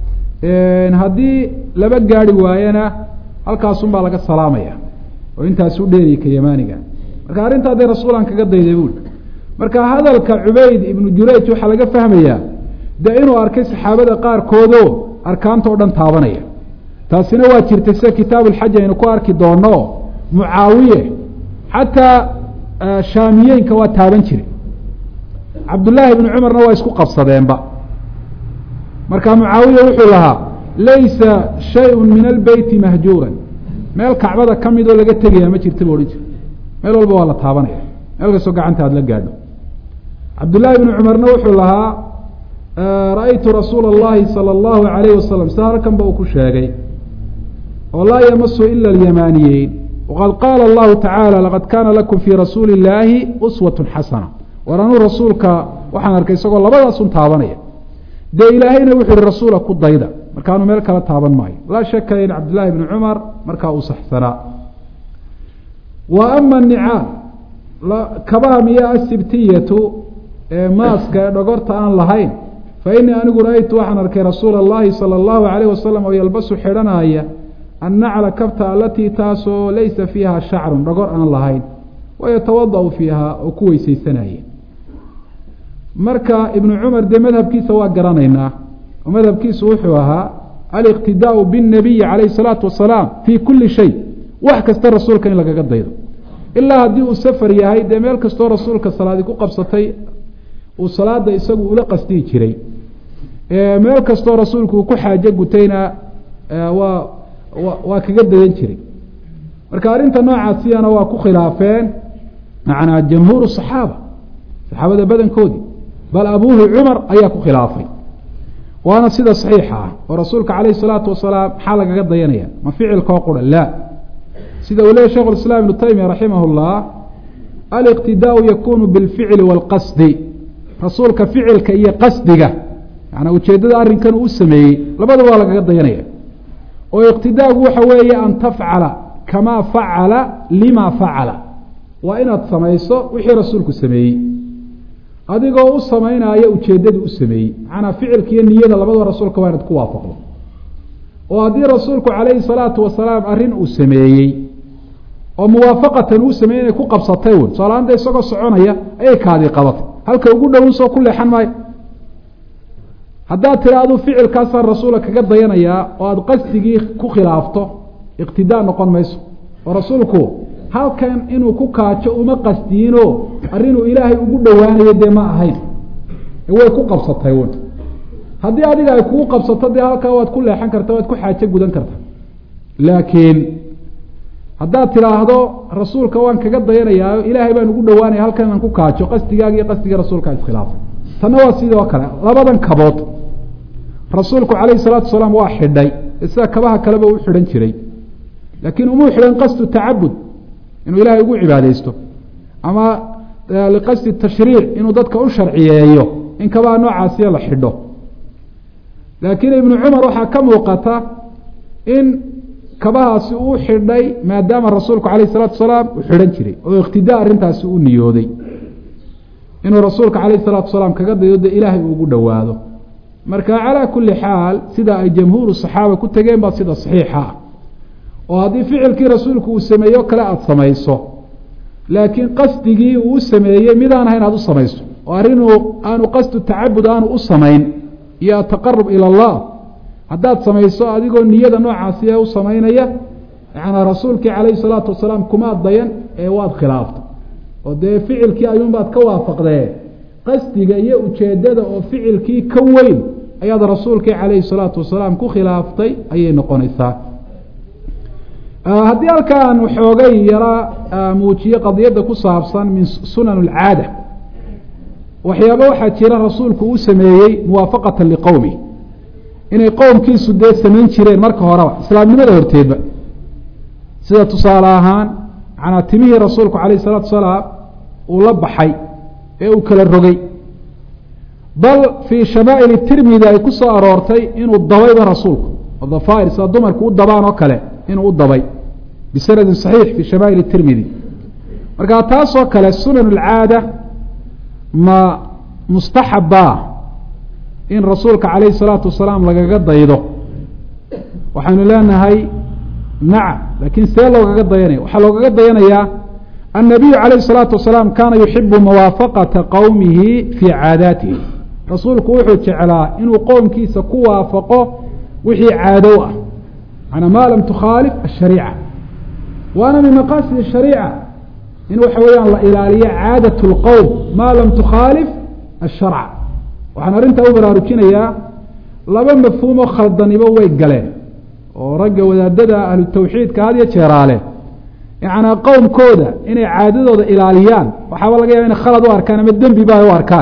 haddii laba gaari waayana halkaasun baa laga salaamaya oo intaasu dheeriy ka yamaaniga marka arrintaa dee rasuulaan kaga dayday buuli marka hadalka cubayd ibnu jurayj waxaa laga fahmayaa dee inuu arkay saxaabada qaarkoodoo arkaanta o dhan taabanaya taasina waa jirtay sida kitaabuulxaj aynu ku arki doono mucaawiye xataa shaamiyeenka waa taaban jire cabdullaahi ibnu cumarna waa isku qabsadeenba marka mucaawiya wuxuu lahaa laysa shay-un min albeyti mahjuuran meel kacbada ka midoo laga tegaya ma jirta bu odhan jira meel walba waa la taabanaya meel kastoo gacanta aad la gaadho cabdullaahi ibnu cumarna wuxuu lahaa ra-aytu rasuula اllahi salى اllahu alayh wasalam sida halkanba uu ku sheegay oo laa yamasu ila alyamaaniyeyn waqad qaala allahu tacaala laqad kaana lakum fii rasuuli illaahi uswat xasana war anuu rasuulka waxaan arkay isagoo labadaasun taabanaya dee ilaahayna wuxu uhi rasuula ku dayda markaanu meel kala taaban maayo laa shaka in cabdillaahi bni cumar markaa uu saxsanaa wa ama nicaal kabaha miya asibtiyatu ee maaska ee dhogorta aan lahayn fa inii anigu ra-aytu waxaan arkay rasuula allahi sala allahu alayh wasalam oo yalbasu xidhanaya annacla kabta alatii taasoo laysa fiiha shacrun dhogor aan lahayn wayatawada-u fiiha oo ku weysaysanaya marka ibnu cumar dee madhabkiisa waa garanaynaa oo madhabkiisu wuxuu ahaa aliqtidaau binnabiyi calayhi salaatu wasalaam fii kulli shay wax kasta rasuulka in lagaga daydo ilaa haddii uu safar yahay dee meel kastoo rasuulka salaadi ku qabsatay uu salaada isagu ula qasdiyi jiray meel kastoo rasuulku uu ku xaajo gutayna waa waa kaga dayan jiray marka arrinta noocaasiyana waa ku khilaafeen macnaa jamhuur saxaaba saxaabada badankoodii bal abuuhi cumar ayaa ku khilaafay waana sida saxiixa ah oo rasuulka calayhi salaatu wasalaam maxaa lagaga dayanaya ma ficilkoo qura laa sida uu leeyay shekhu islaam ibnu taymiya raximah llah aliqtidaau yakunu bilficli waalqasdi rasuulka ficilka iyo qasdiga yanaa ujeeddada arrinkan uu sameeyey labadaba waa lagaga dayanaya oo iqtidaagu waxa weeye an tafcala kamaa facala lima facala waa inaad samayso wixii rasuulku sameeyey adigoo u samaynaayo ujeeddadu u sameeyey macnaa ficilka iyo niyada labadaba rasuulka waa inaad ku waafaqdo oo haddii rasuulku calayhi salaatu wasalaam arrin uu sameeyey oo muwaafaqatan uu sameeyey inay ku qabsatay wn soalaanta isagoo soconaya ayay kaadii qabatay halka ugu dhowin soo ku leexan maayo haddaad tira aduu ficilkaasaan rasuula kaga dayanayaa oo aada qasdigii ku khilaafto iqtidaa noqon mayso oo rasuulku halkan inuu ku kaajo uma qasdiinoo arrinuu ilaahay ugu dhowaanayo dee ma ahayn way ku qabsatay wn haddii adiga ay kugu qabsato dee halkaa waad ku leexan karta waad ku xaajo gudan karta laakiin haddaad tidhaahdo rasuulka waan kaga dayanayaa ilaahay baan ugu dhowaanaya halkan inaan ku kaajo qasdigaaga iyo qasdiga rasuulkaa iskhilaafay tanna waa sidoo kale labadan kabood rasuulku calayhi salaatu wasalaam waa xidhay sida kabaha kaleba u xidhan jiray laakiin umuu xidhan qasdu tacabud inuu ilaahay ugu cibaadeysto ama liqasdi tashriic inuu dadka u sharciyeeyo in kabaha noocaasiya la xidho laakiin ibnu cumar waxaa ka muuqata in kabahaasi uu xidhay maadaama rasuulku calayh isalaatu wasalaam uu xidhan jiray oo iqtidaa arrintaasi u niyooday inuu rasuulka calayh isalaatu wasalaam kaga dayo de ilaahay uu ugu dhowaado marka calaa kulli xaal sida ay jamhuuru saxaaba ku tegeen baa sida saxiixa ah oo haddii ficilkii rasuulku uu sameeyo kale aada samayso laakiin qasdigii uu u sameeyey midaan ahayn aada u samayso oo arrinuu aanu qasdu tacabud aanu u samayn iyo ataqarub ila allah haddaad samayso adigoo niyada noocaasi u samaynaya yanaa rasuulkii calayhi salaatu wasalaam kumaad dayan ee waad khilaaftay oo dee ficilkii ayuunbaad ka waafaqdee qasdiga iyo ujeedada oo ficilkii ka weyn ayaad rasuulkii calayhi salaatu wasalaam ku khilaaftay ayay noqonaysaa haddii halkaan xoogay yara muujiye qadiyadda ku saabsan min sunan alcaada waxyaaba waxaa jira rasuulku uu sameeyey muwaafaqata liqowmi inay qowmkiisu dee samayn jireen marka horeba islaamnimada horteedba sida tusaale ahaan manaa timihii rasuulku calayh salaatu wasalaam uu la baxay ee uu kala rogay bal fii shamaa'il tirmidi ay ku soo aroortay inuu dabayba rasuulku dhafair sida dumarku u dabaan oo kale inuu u dabay bisanadin saxiix fii shamaa'il tirmidi marka taasoo kale sunan alcaada ma mustaxaba in rasuulka calayhi salaatu wasalaam lagaga daydo waxaynu leenahay nacam laakiin see loogaga dayanaya waxaa loogaga dayanayaa annabiyu calayhi salaatu wasalaam kaana yuxibu muwaafaqata qowmihi fii caadaatihi rasuulku wuxuu jeclaa inuu qowmkiisa ku waafaqo wixii caadow ah manaa maa lam tukhaalif ashariica waana min maqaasid ashariica in waxa weeyaan la ilaaliyo caadat lqowm maa lam tukhaalif asharca waxaan arrintaa u baraarujinayaa laba mafhuumoo khaldanibo way galeen oo ragga wadaadada ahlu tawxiidka had iyo jeeraale yacnaa qowmkooda inay caadadooda ilaaliyaan waxaaba laga yaba inay khalad u arkaan ama dembi ba ay u arkaan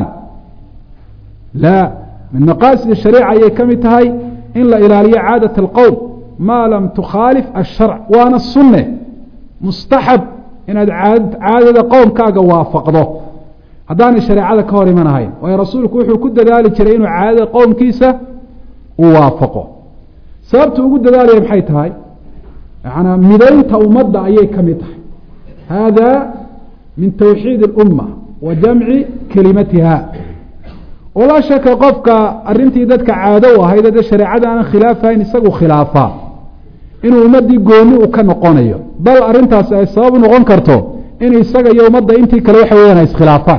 laa min maqaasid shariica ayay ka mid tahay in la ilaaliyo caadat alqowm maa lam tukhaalif asharc waana sunne mustaxab inaad caadada qowmkaaga waafaqdo haddaanay shareecada ka hor iman ahayn waayo rasuulku wuxuu ku dadaali jiray inuu caadada qowmkiisa uu waafaqo sababtu ugu dadaalaya maxay tahay yanaa midaynta ummadda ayay ka mid tahay hada min tawxiid اlumma wa jamci kelimatiha oo laa shaka qofka arrintii dadka caado u ahayd dee shareecada aanan khilaafahayn isagu khilaafaa inuu ummaddii gooni u ka noqonayo bal arrintaasi ay sabab u noqon karto in isaga iyo ummadda intii kale waxa weyaan ay iskhilaafaan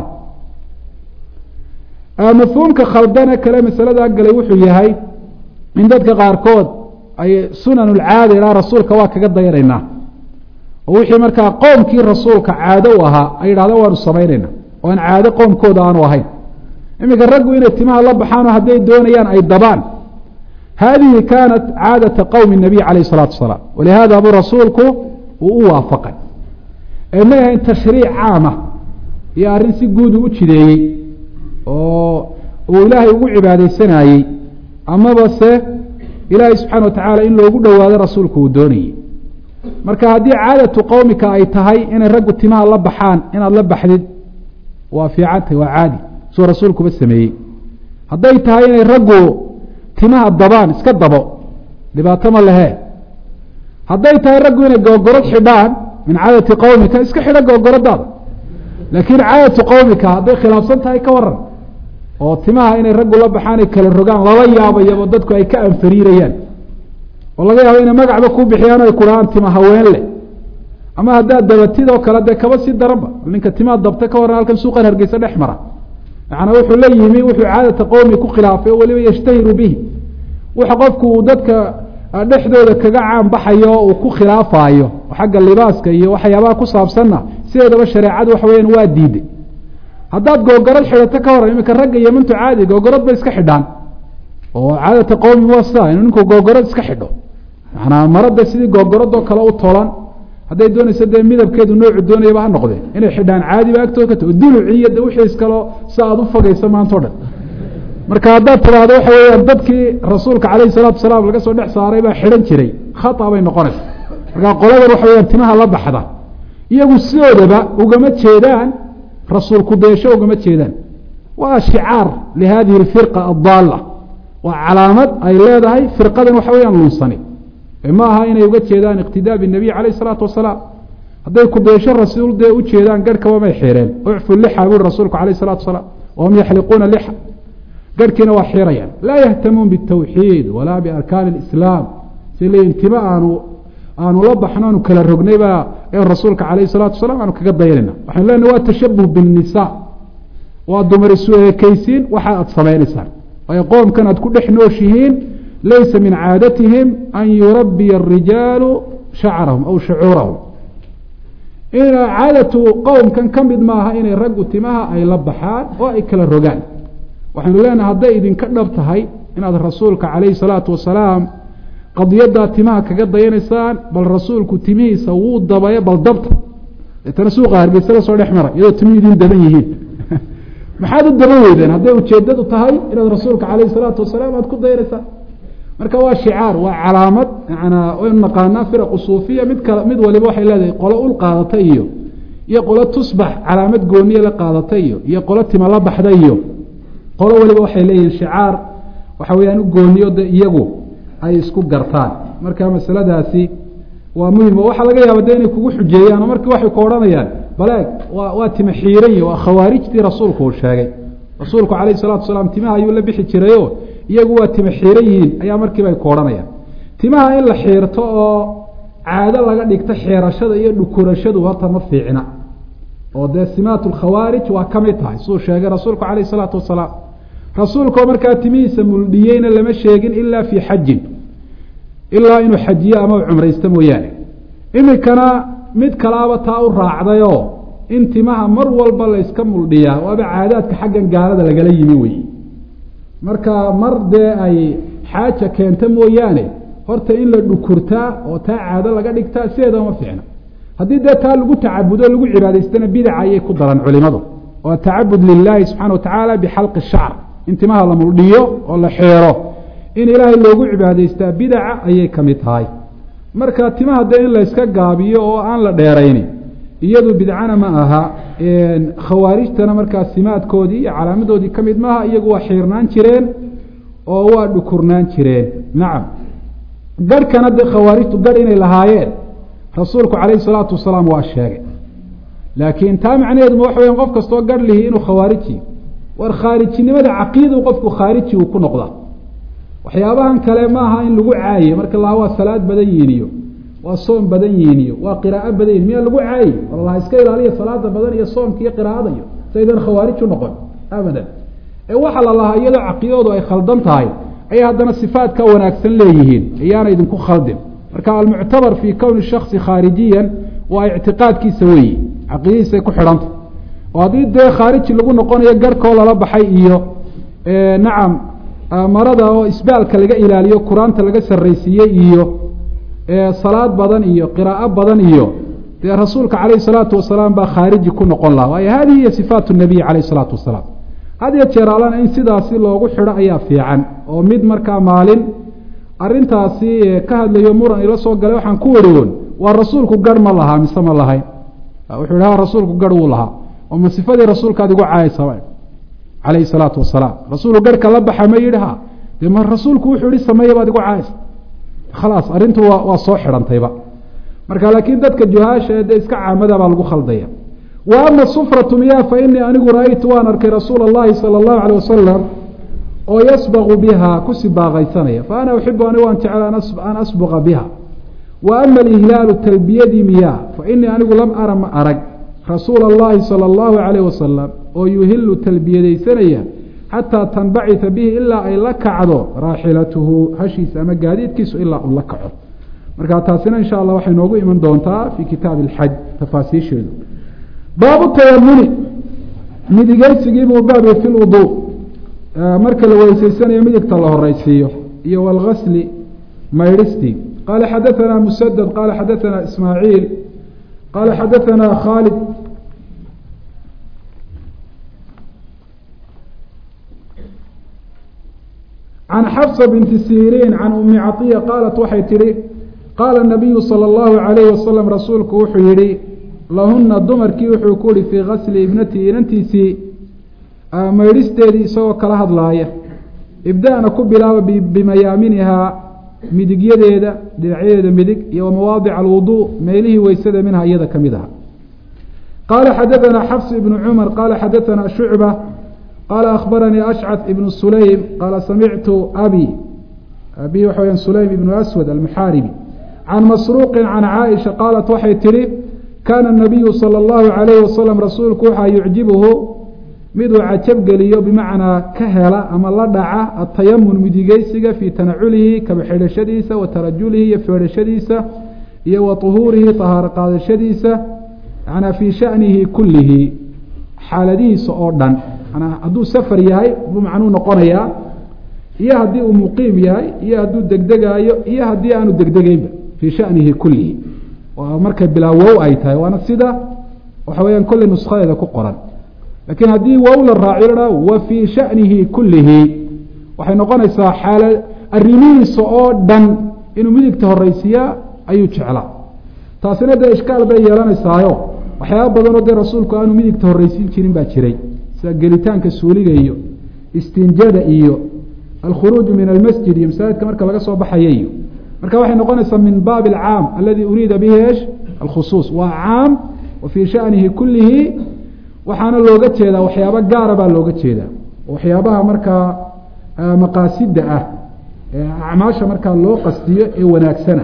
mafhuumka khaldane kale masaladaa galay wuxuu yahay in dadka qaarkood ay sunan ulcaada ilaa rasuulka waa kaga dayanaynaa oo wixii markaa qoomkii rasuulka caado u ahaa ay yidhahdaan waanu samaynayna oo aan caado qoomkooda aanu ahayn iminka raggu inay timaha la baxaanoo hadday doonayaan ay dabaan hadihi kaanat caadata qowmi nabiy calayh isalaatu wasalaam walihaada buu rasuulku uu u waafaqay ee may ahayn tashriic caama iyo arrin si guud uu u jideeyey oo uu ilaahay ugu cibaadeysanayey amaba se ilaahay subxaana wa tacaala in loogu dhowaado rasuulku uu doonayey marka haddii caadatu qowmika ay tahay inay raggu timaha la baxaan inaad la baxdid waa fiicantahy waa caadi suu rasuulkuba sameeyey hadday tahay inay raggu timaha dabaan iska dabo dhibaato ma lehe hadday tahay raggu inay googorod xidhaan min caadati qowmika iska xidho googoradaada laakiin caadatu qowmika hadday khilaafsan tahay ka waran oo timaha inay raggu la baxaan ay kala rogaan lala yaabayabo dadku ay ka anfariirayaan oo laga yaabo inay magacba ku bixiyaan o ay kudhahaan tima haween leh ama haddaad dabatidoo kale dee kaba si daranba ninka timaa dabta ka waran halkan suuqan hargeysa dhex mara macnaa wuxuu la yimi wuxuu caadata qowmi ku khilaafay oo weliba yashtahiru bihi waxa qofku uu dadka dhexdooda kaga caan baxayo oo uu ku khilaafaayo xagga libaaska iyo waxyaabaha ku saabsanna sideedaba shareecadu waxa weyaan waa diiday haddaad googorad xidhato ka waran iminka ragga yemantu caadi googorad bay iska xidhaan oo caadata qowmi waa sidaa inuu ninku googorad iska xidho manaa marada sidii googoradoo kale u tolan hadday doonayso dee midabkeedu noocu doonayaba ha noqdee inay xidhaan caadi ba agtooda ka ta duluci iyo de wixii iskaloo si aada u fogeysa maanta o dhan marka haddaad tidhaahdo waxa weeyaan dadkii rasuulka calayhi salaatu salaam laga soo dhex saaray baa xidhan jiray khata bay noqonaysa marka qoladan waxa weyaan timaha la baxda iyagu sidoodaba ugama jeedaan rasuulku deesho ugama jeedaan waa shicaar lihadihi alfirqa addaalla waa calaamad ay leedahay firqadan waxa weyaan lunsani ma aha inay uga jeedaan iqtidaa binabiy calayh isalaatu wasalaam hadday kudeesho rasuul dee u jeedaan garhkaba may xireen ucfu lixa buri rasuulku alayh salatu wasalaam wahum yaxliquuna lixa garhkiina waa xirayaan laa yahtamuun bitawxiid walaa biarkaani lislaam si leeyiin tima aanu aanu la baxno aanu kala rognayba ee rasuulka calayh salatu wasalaam aanu kaga dayanayna waxaynu leenahay waa tashabuh binnisa waa dumar isu eekeysiin waxa aad samaynaysaan waayo qoomkan aad ku dhex nooshihiin laysa min caadatihim an yurabiya arijaalu shacarahum aw shucuurahum caadatu qowmkan ka mid maaha inay raggu timaha ay la baxaan oo ay kala rogaan waxaynu leenahay hadday idinka dhab tahay inaad rasuulka calayhi salaatu wasalaam qadiyaddaa timaha kaga dayanaysaan bal rasuulku timihiisa wuu dabayo bal dabta deetana suuqa hargeysa la soo dhex mara iyadoo timihi idin daban yihiin maxaad u daban weydeen hadday ujeedadu tahay inaad rasuulka calayhi salaatu wasalaam aad ku dayanaysaan marka waa shicaar waa calaamad manaa waynu naqaanaa firaqu suufiya mid kale mid waliba waxay leedahay qolo ul qaadata iyo iyo qolo tusbax calaamad gooniye la qaadata iyo iyo qolo tima la baxda iyo qolo waliba waxay leeyihiin shicaar waxa weyaan u gooniyo de iyagu ay isku gartaan marka masaladaasi waa muhim oo waxaa laga yaaba de inay kugu xujeeyaan oo markii waxay ku odhanayaan baleeg waa waa tima xiiran waa khawaarijtii rasuulku uu sheegay rasuulku calayhi salatu wasalaam timaha ayuu la bixi jirayo iyagu waa tima xiiran yihiin ayaa markiiba ay ku odhanayaan timaha in la xiirto oo caado laga dhigto xeerashada iyo dhukurashadu horta ma fiicna oo dee simaat lkhawaarij waa ka mid tahay siduu sheegay rasuulku calayhi salaatu wasalaam rasuulkoo markaa timihiisa muldhiyeyna lama sheegin ilaa fii xajin ilaa inuu xajiyo ama cumraysto mooyaane iminkana mid kalaaba taa u raacdayoo in timaha mar walba la yska muldhiyaa waaba caadaadka xaggan gaalada lagala yimi weye marka mar dee ay xaaja keenta mooyaane horta in la dhukurtaa oo taa caado laga dhigtaa sideeda uma fiicna haddii dee taa lagu tacabudo lagu cibaadaystana bidaca ayay ku daran culimadu oo atacabud lilaahi subxana wa tacaala bixalqi shacr in timaha la muldhiyo oo la xeero in ilaahay loogu cibaadaystaa bidaca ayay ka mid tahay marka timaha dee in layska gaabiyo oo aan la dheerayni iyadu bidcana ma aha khawaarijtana markaa simaadkoodii iyo calaamadoodii ka mid maaha iyagu waa xiirnaan jireen oo waa dhukurnaan jireen nacam garhkana de khawaarijtu garh inay lahaayeen rasuulku calayhi salaatu wasalaam waa sheegay laakiin taa macnaheedu ma waxa weyan qof kastoo garh lihi inuu khawaariji war khaarijinimada caqiidau qofku khaariji uu ku noqda waxyaabahan kale maaha in lagu caaye marka laha waa salaad badan yihin iyo waa soom badan yihin iyo waa qiraa'o badan yihin miyaa lagu caayi walaha iska ilaaliya salaada badan iyo soomka iyo qiraa'ada iyo saydan khawaarij u noqon abadan ee waxaa la lahaa iyadoo caqiidadu ay khaldan tahay ayay haddana sifaadka wanaagsan leeyihiin iyaana idinku khaldin marka almuctabar fii kowni shaksi khaarijiyan waa ictiqaadkiisa weeyi caqiidadiisay ku xidhanta oo haddii dee khaariji lagu noqonayo garhkoo lala baxay iyo nacam marada oo isbaalka laga ilaaliyo qur-aanta laga sarraysiiyey iyo salaad badan iyo qiraa'o badan iyo dee rasuulka calayhi salaatu wasalaam baa khaariji ku noqon laha waayo hadihi hiya sifaat nabiy calayhi salaatu wasalaam had iyo jeer alana in sidaasi loogu xidho ayaa fiican oo mid markaa maalin arintaasi ka hadlayo muran ila soo galay waxaan ku wariwoon waa rasuulku garh ma lahaa mise ma lahayn wuxuu ha rasuulku garh wuu lahaa oo ma sifadii rasuulkaad igu caayaysa calayhi salaatu wasalaam rasuulku garhka la baxa ma yidhi ha dee ma rasuulku wuxuu ihi sameeya baad igu caayaysa khalaas arrintu waa waa soo xidhantayba marka laakiin dadka juhaasha ee dee iska caamada baa lagu khaldaya wa ama sufratu miyaa fa inii anigu ra-aytu waan arkay rasuula اllahi salى اllahu alيh wasalam oo yasbaqu biha ku sibaaqaysanaya fa ana uxibu anigu waan jecel an asbuqa biha wa ama alihlaalu talbiyadii miyaa fa inii anigu lam ara ma arag rasuula اllahi salى اllahu alayh wasalam oo yuhilu talbiyadaysanaya xataa tanbacita bihi ilaa ay la kacdo raaxilatuhu hashiisa ama gaadiidkiisu ilaa uu la kaco marka taasina insha allah waxay noogu iman doontaa fi kitaabi اlxaj tafaasiisheedu baabu tayamuni midigeysigiibuu baabi fi lwudu marka la weyseysanayo midigta la horeysiiyo iyo wاlgasli maydhistii qaala xadaثana musadad qaala xadaثana ismaaciil qaala xadaثana khaalid can xafsa binti siriin can umi caiya qaalat waxay tidhi qaala nabiyu sala allahu calayhi wasalam rasuulku wuxuu yihi lahuna dumarkii wuxuu ku yihi fii gasli ibnatii inantiisii maydhisteedii isagoo kala hadlaaya ibda-na ku bilaaba bimayaaminihaa midigyadeeda dhinacyadeeda midig iyo wamawaadic alwuduu meelihii weysada minha iyada ka mid aha qaala xadaanaa xafs ibnu cumar qaala xadaanaa shucba qaala akhbaranii ashcad ibnu sulaym qaala samictu abi abi waxa weyaan sulaym ibnu aswad almuxaaribi can masruuqin can caaisha qaalat waxay tidhi kaana nabiyu sala allahu calayhi wasalam rasuulku waxaa yucjibuhu miduu cajabgeliyo bimacnaa ka hela ama la dhaca atayamun midigeysiga fii tanaculihi kaba xidhashadiisa wa tarajulihi iyo feedhashadiisa iyo wa tuhuurihi tahaaro qaadashadiisa manaa fii shanihi kullihi xaaladihiisa oo dhan manaa hadduu safar yahay buu macnuu noqonayaa iyo haddii uu muqiim yahay iyo hadduu degdegaayo iyo haddii aanu degdegeynba fii shanihi kullihi waa markay bilaa wow ay tahay waana sida waxa weyaan kolley nuskadeeda ku qoran laakiin haddii wow la raaciyo wa fii shanihi kullihi waxay noqonaysaa xaala arrimihiisa oo dhan inuu midigta horeysiiyaa ayuu jeclaa taasina dee ishkaal bay yeelanaysaayo waxyaaba badanoo dee rasuulku aanu midigta horreysiin jirin baa jiray sida gelitaanka suuliga iyo istinjada iyo alkhuruuju min almasjid iyo masaajidka marka laga soo baxaya iyo marka waxay noqonaysaa min baabi alcaam aladi uriida bihi esh alkhusuus waa caam wa fii shanihi kullihi waxaana looga jeedaa waxyaabo gaara baa looga jeedaa waxyaabaha markaa maqaasida ah ee acmaasha markaa loo qastiyo ee wanaagsana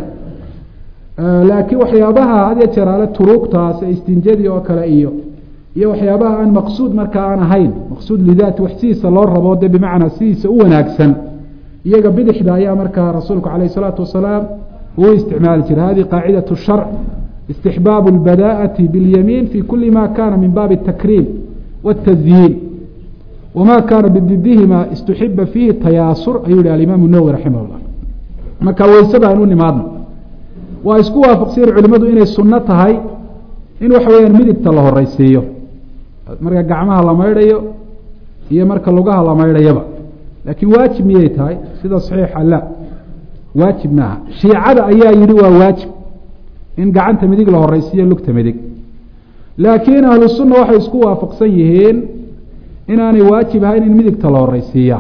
laakiin waxyaabaha hadya jeeraale turuugtaas istinjadii oo kale iyo iyo waxyaabaha aan maqsuud markaa aan ahayn maqsuud lidaati wax sidiisa loo rabo de bimacnaa sidiisa u wanaagsan iyaga bidixda ayaa markaa rasuulku calayh isalaatu wasalaam uu isticmaali jiray hadihi qaacidatu sharc istixbaabu اlbadaءati biاlyamiin fi kuli ma kana min baabi الtakriim wالtazyiin wma kana bididihima istuxiba fiihi tayaasur ayuu yihi alimaamu nawwi raximah اllah marka weysada aan u nimaadno waa isku waafaqsiyen culimadu inay sunno tahay in waxa weyaan midigta la horeysiiyo marka gacmaha la maydhayo iyo marka lugaha la maydhayaba laakiin waajib miyay tahay sida saxiixa la waajib maaha shiicada ayaa yihi waa waajib in gacanta midig la horeysiiyo lugta midig laakiin ahlu sunna waxay isku waafaqsan yihiin inaanay waajib ahayn in midigta la horeysiiya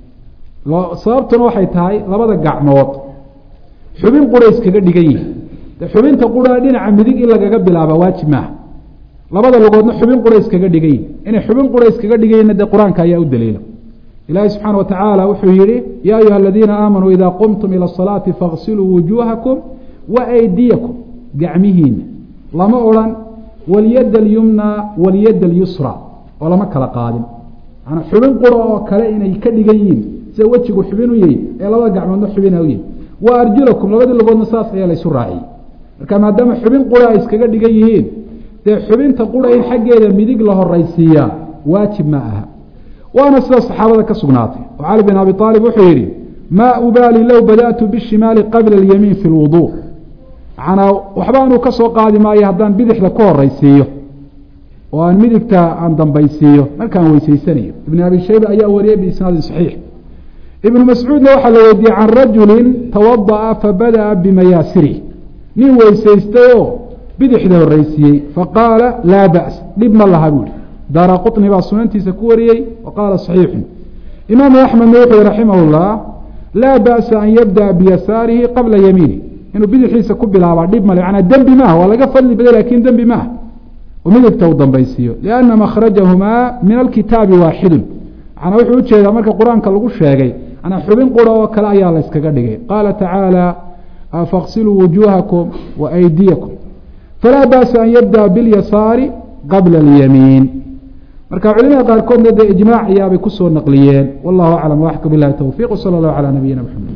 sababtuna waxay tahay labada gacmood xubin qura iskaga dhigan yihin de xubinta qura dhinaca midig in lagaga bilaaba waajib maaha labada lugoodna xubin qura iskaga dhigan yihin inay xubin qura iskaga dhiganyihinna dee qur-aanka ayaa u daliila ilaahi subxaana wa tacaala wuxuu yihi yaa ayuha aladiina aamanuu idaa qumtum ila asalaati faغsiluu wujuuhakum wa aydiyakum gacmihiina lama odhan walyad alyumna walyad alyusra oo lama kala qaadin manaa xubin qura oo kale inay ka dhigan yihiin sida wejigu xubin u yahi ee labada gacmoodna xubina u yahi wa arjulakum labadii lugoodna saas ayaa laysu raaciyey marka maadaama xubin qura ay iskaga dhigan yihiin dee xubinta qura in xaggeeda midig la horeysiiyaa waajib ma aha waana sida saxaabada ka sugnaatay oo cali bin abi aalib wuxuu yihi maa ubaali low bada'tu bishimaali qabla alyamiin fi lwuduu manaa waxba anuu ka soo qaadi maayo haddaan bidixda ku horeysiiyo oo aan midigta aan dambaysiiyo markaan weyseysanayo ibn abi shayba ayaa wariyey biisnaadin saxiix ibnu mascuudna waxaa la weydiiyey can rajulin tawada'a fabada'a bimayaasirih nin weysaystay oo bidixda horeysiiyey faqaala laa ba's dhib ma laha buuhi daara quطni baa sunantiisa ku wariyey wa qaala صaxiixun imaamu axmedna wuxuu yihi raximah اllah laa ba'sa an yabdaأa biyasaarihi qabla yamiini inuu bidixiisa ku bilaabaa dhib male manaa dembi maaha waa laga fadli baday lakin dembi maaha oo midigta uu dambaysiiyo lianna makhrajahumaa min alkitaabi waaxidun manaa wuxuu ujeedaa marka qur-aanka lagu sheegay manaa xubin qura oo kale ayaa la yskaga dhigay qaala tacaala faqsiluu wujuuhakum wa aydiyakum falaa ba'sa an yabdaأa bilyasaari qabla اlyamiin marka culimada qaarkoodna dee ijmaac ayaabay kusoo naqliyeen wallahu aclam waxka bilahi towfiq wsala اllahu calى nabiyina mxamed